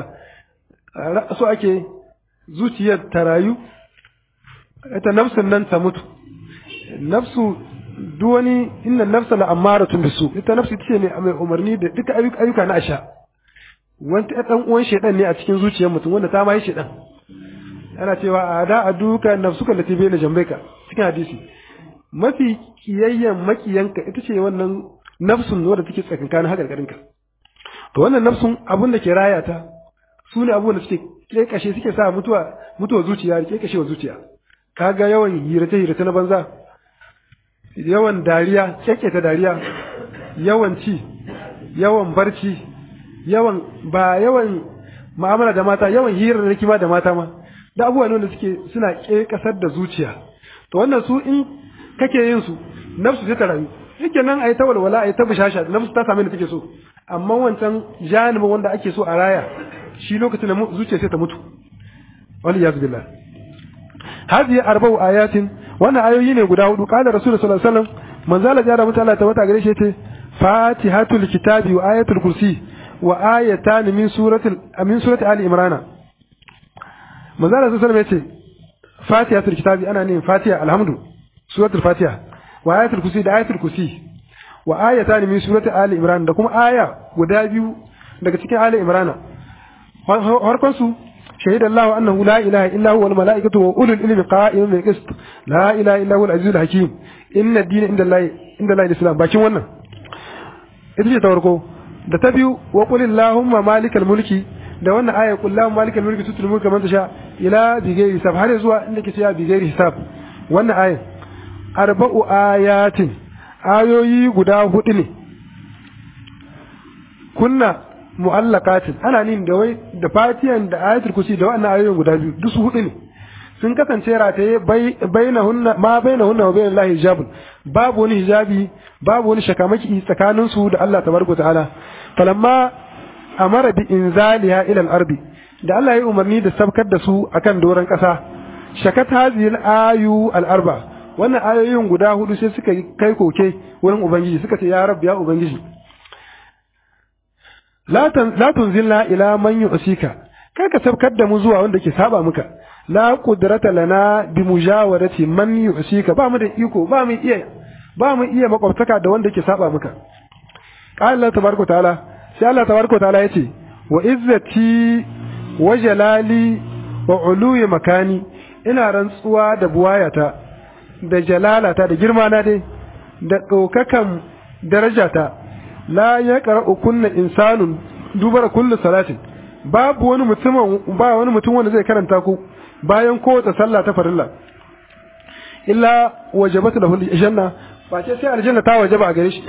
S1: so ake zuciyar ta rayu ita nafsun nan ta mutu nafsu duk wani inna nafsa la amaratun bisu ita nafsu ita ce ne mai umarni da duka ayyuka na asha wani ɗan uwan shedan ne a cikin zuciyar mutum wanda ta ma yi shedan ana cewa a da a duka nafsuka lati bai na jambaika cikin hadisi mafi kiyayyen makiyanka ita ce wannan nafsun wadda take tsakankanin hakarkarinka to wannan nafsun abun da ke raya ta su ne abubuwan da suke kekashe suke sa mutuwa mutuwa zuciya da kekashe wa zuciya kaga yawan hirace hirace na banza yawan dariya ta dariya yawan ci yawan barci yawan ba yawan mu'amala da mata yawan hirarraki ma da mata ma da abubuwa ne wanda suke suna kasar da zuciya to wannan su in kake yin su nafsu sai ta rayu yake nan ayi ta walwala ayi ta bishasha nafsu ta same da take so amma wancan janibin wanda ake so a raya shi lokacin da zuciya sai ta mutu wal iyaz billah hadihi arba'u ayatin wannan ayoyi ne guda hudu qala rasulullahi sallallahu alaihi wasallam manzala jara mutala ta wata gare shi yace fatihatul kitabi wa ayatul kursi wa ayatan min suratul min surati ali imrana manzala sallallahu alaihi wasallam yace fatihatul kitabi ana ne fatiha alhamdu suratul fatiha wa ayatul kursi da ayatul kursi wa ayatan min surati ali imran da kuma aya guda biyu daga cikin ali imrana harkon su شهد الله أنه لا إله إلا هو والملائكة وأولو العلم قائما بالقسط لا إله إلا هو العزيز الحكيم إن الدين عند الله عند الله الإسلام باkin wannan ita ce ta farko da ta biyu wa qul allahumma malikal mulki da wannan aya qul allahumma malikal mulki tutul mulka man tasha ila bi ghairi hisab har zuwa inda ke cewa bi ghairi hisab wannan aya arba'u ayatin ayoyi guda hudu ne kunna mu'allaqatin ana nin da wai da fatiyan da ayatul kursi da wannan ayoyin guda biyu duk su hudu ne sun kasance rataye bainahunna ma bainahunna wa bainallahi hijabun babu wani hijabi babu wani shakamaki tsakanin su da Allah tabaraka ta'ala falamma amara bi inzaliha ila al-ardi da Allah ya umarni da sabkar da su akan doron kasa shakat hadhihi al-ayu al-arba wannan ayoyin guda hudu sai suka kai koke wurin ubangiji suka ce ya rabbi ya ubangiji la tunzilna ila man yu'sika kar ka sabkar da mu zuwa wanda ke saba muka la qudrata lana bi mujawarati man yu'sika ba mu da iko ba mu iya ba mu iya makwabtaka da wanda ke saba muka qala Allah tabaraka ta'ala sai Allah tabaraka ta'ala yace wa izzati wa jalali wa uluyi makani ina rantsuwa da buwayata da jalalata da girma na dai da ɗaukakan darajata la ya qara'u kunna insanun dubara kullu salatin babu wani mutum ba wani mutum wanda zai karanta ku bayan kowace sallah ta farilla illa wajabat lahu aljanna fa ce sai aljanna ta wajaba a gare shi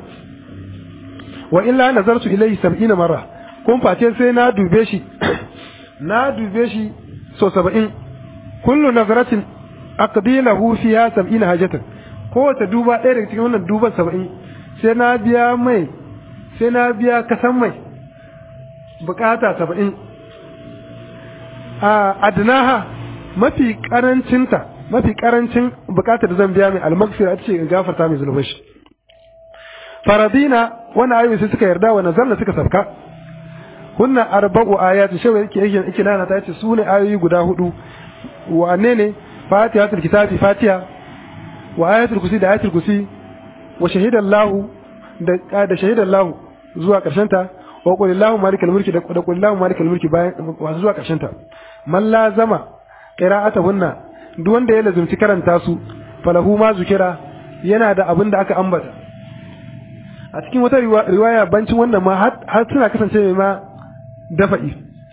S1: wa illa nazartu ilayhi 70 marra kun face sai na dube shi na dube shi so 70 kullu nazaratin aqdi lahu fiha 70 hajatan kowace duba ɗaya daga cikin wannan duban 70 sai na biya mai sai na biya kasan mai bukata saba'in a adnaha mafi karancinta mafi karancin bukatar da zan biya mai almaghfira ce in gafarta mai zunubai shi faradina wannan ayoyi sai suka yarda wa nazarna suka sabka hunna arba'u ayati shi yake yake yake nana ta ce su ne ayoyi guda hudu wane ne fatihatul kitabi fatiha wa ayatul kursi da ayatul kursi wa shahidallahu da da shahidallahu zuwa karshen ta wa qulillahu malikal mulki da qulillahu malikal mulki bayan wasu zuwa karshen ta man lazama qira'atuhunna duk wanda ya lazumci karanta su falahu ma zukira yana da abin da aka ambata a cikin wata riwaya bancin wannan ma har suna kasance mai ma dafa'i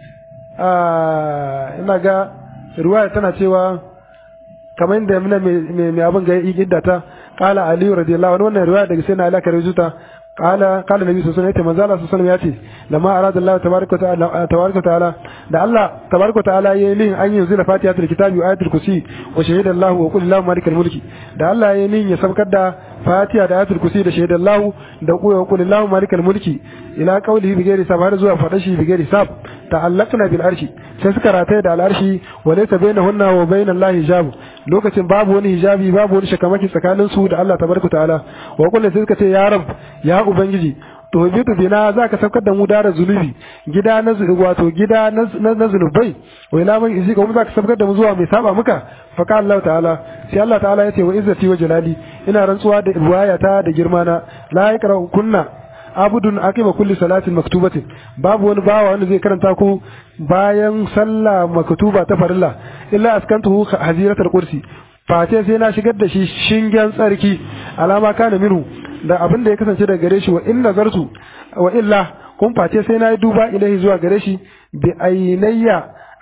S1: ina ga riwaya tana cewa kamar yadda muna mai abin ga idda ta qala ali radiyallahu anhu wannan riwaya daga sai na alaka rijuta qala qala nabi sallallahu alaihi wasallam manzo Allah sallallahu alaihi wasallam yace lamma arada Allah tabaaraka ta'ala tabaaraka ta'ala da Allah tabaaraka ta'ala yayi lin an yanzu da fatihatul kitabi wa ayatul kursi wa shahida Allah wa qul Allahu malikal mulki da Allah yayi lin ya sabkar da fatiha da ayatul kursi da shahida Allah da wa qul Allahu malikal mulki ila qawlihi bi ghairi sabab zuwa fada shi bi ghairi sab ta'allaqna bil arshi sai suka rataye da al arshi wa laysa bainahunna wa bainal lahi hijab lokacin babu wani hijabi babu wani shakamaki tsakanin su da Allah tabaraka ta'ala wa kullu sai suka ce ya rab ya ubangiji to bitu bina zaka saukar da mu dara zunubi gida na wato gida na zunubai wa ila man izi kuma zaka saukar da mu zuwa mai saba muka fa ka Allah ta'ala sai Allah ta'ala yace wa izzati wa jalali ina rantsuwa da riwayata da girma na la yakra kunna abudun aqiba kulli salatin maktubatin babu wani bawa wanda zai karanta ku bayan sallah maktuba ta farilla illa askantuhu haziratul kursi face sai na shigar da shi shingen tsarki alama kana minhu da abin da ya kasance daga gare shi wa in nazartu wa illa kun face sai na yi duba ilahi zuwa gare shi bi ainayya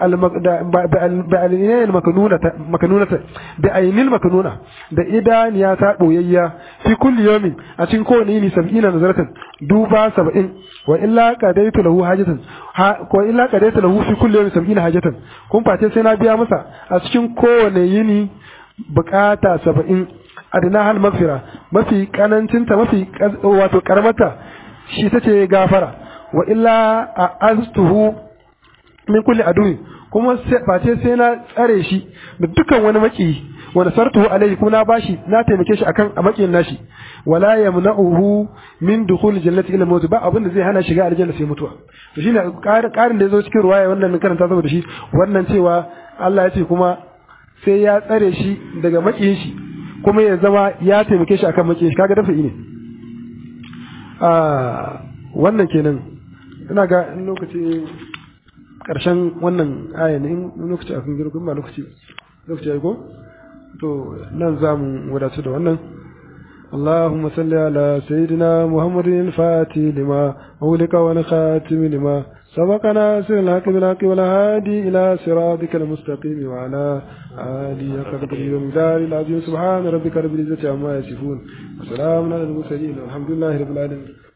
S1: makanunata da ainil makanuna da idaniya ta boyayya fi kulli yawmin a cikin kowane yini sab'ina nazaratan duba sab'in wa illa qadaitu lahu hajatan ko illa qadaitu lahu fi kulli yawmin sab'ina hajatan kun face sai na biya masa a cikin kowane yini bukata saba'in adina hal magfira mafi kanancinta mafi wato karamata shi ta ce gafara wa illa a aztuhu min kulli aduwi kuma face sai na tsare shi da dukkan wani maki wanda sartuhu alaihi kuma na bashi na taimake shi akan a makiyin nashi wala yamna'uhu min dukhul jannati ila mawt ba abin da zai hana shiga aljanna sai mutuwa to shine karin da yazo cikin ruwaya wannan karanta saboda shi wannan cewa Allah ya ce kuma sai ya tsare shi daga makiyin shi kuma ya zama ya taimake shi akan makiyin shi kaga dafa'i ne a wannan kenan ina ga in lokaci karshen wannan aya ne in lokaci a kan gero kuma lokaci lokaci ya ko to nan za mu wadatu da wannan اللهم صل على سيدنا محمد الفاتح لما أولك والخاتم لما سبقنا سر الحق بالحق والهادي إلى صراطك المستقيم وعلى آله قدر ومدار العظيم سبحان ربك رب العزة عما يصفون وسلام على المرسلين والحمد لله رب العالمين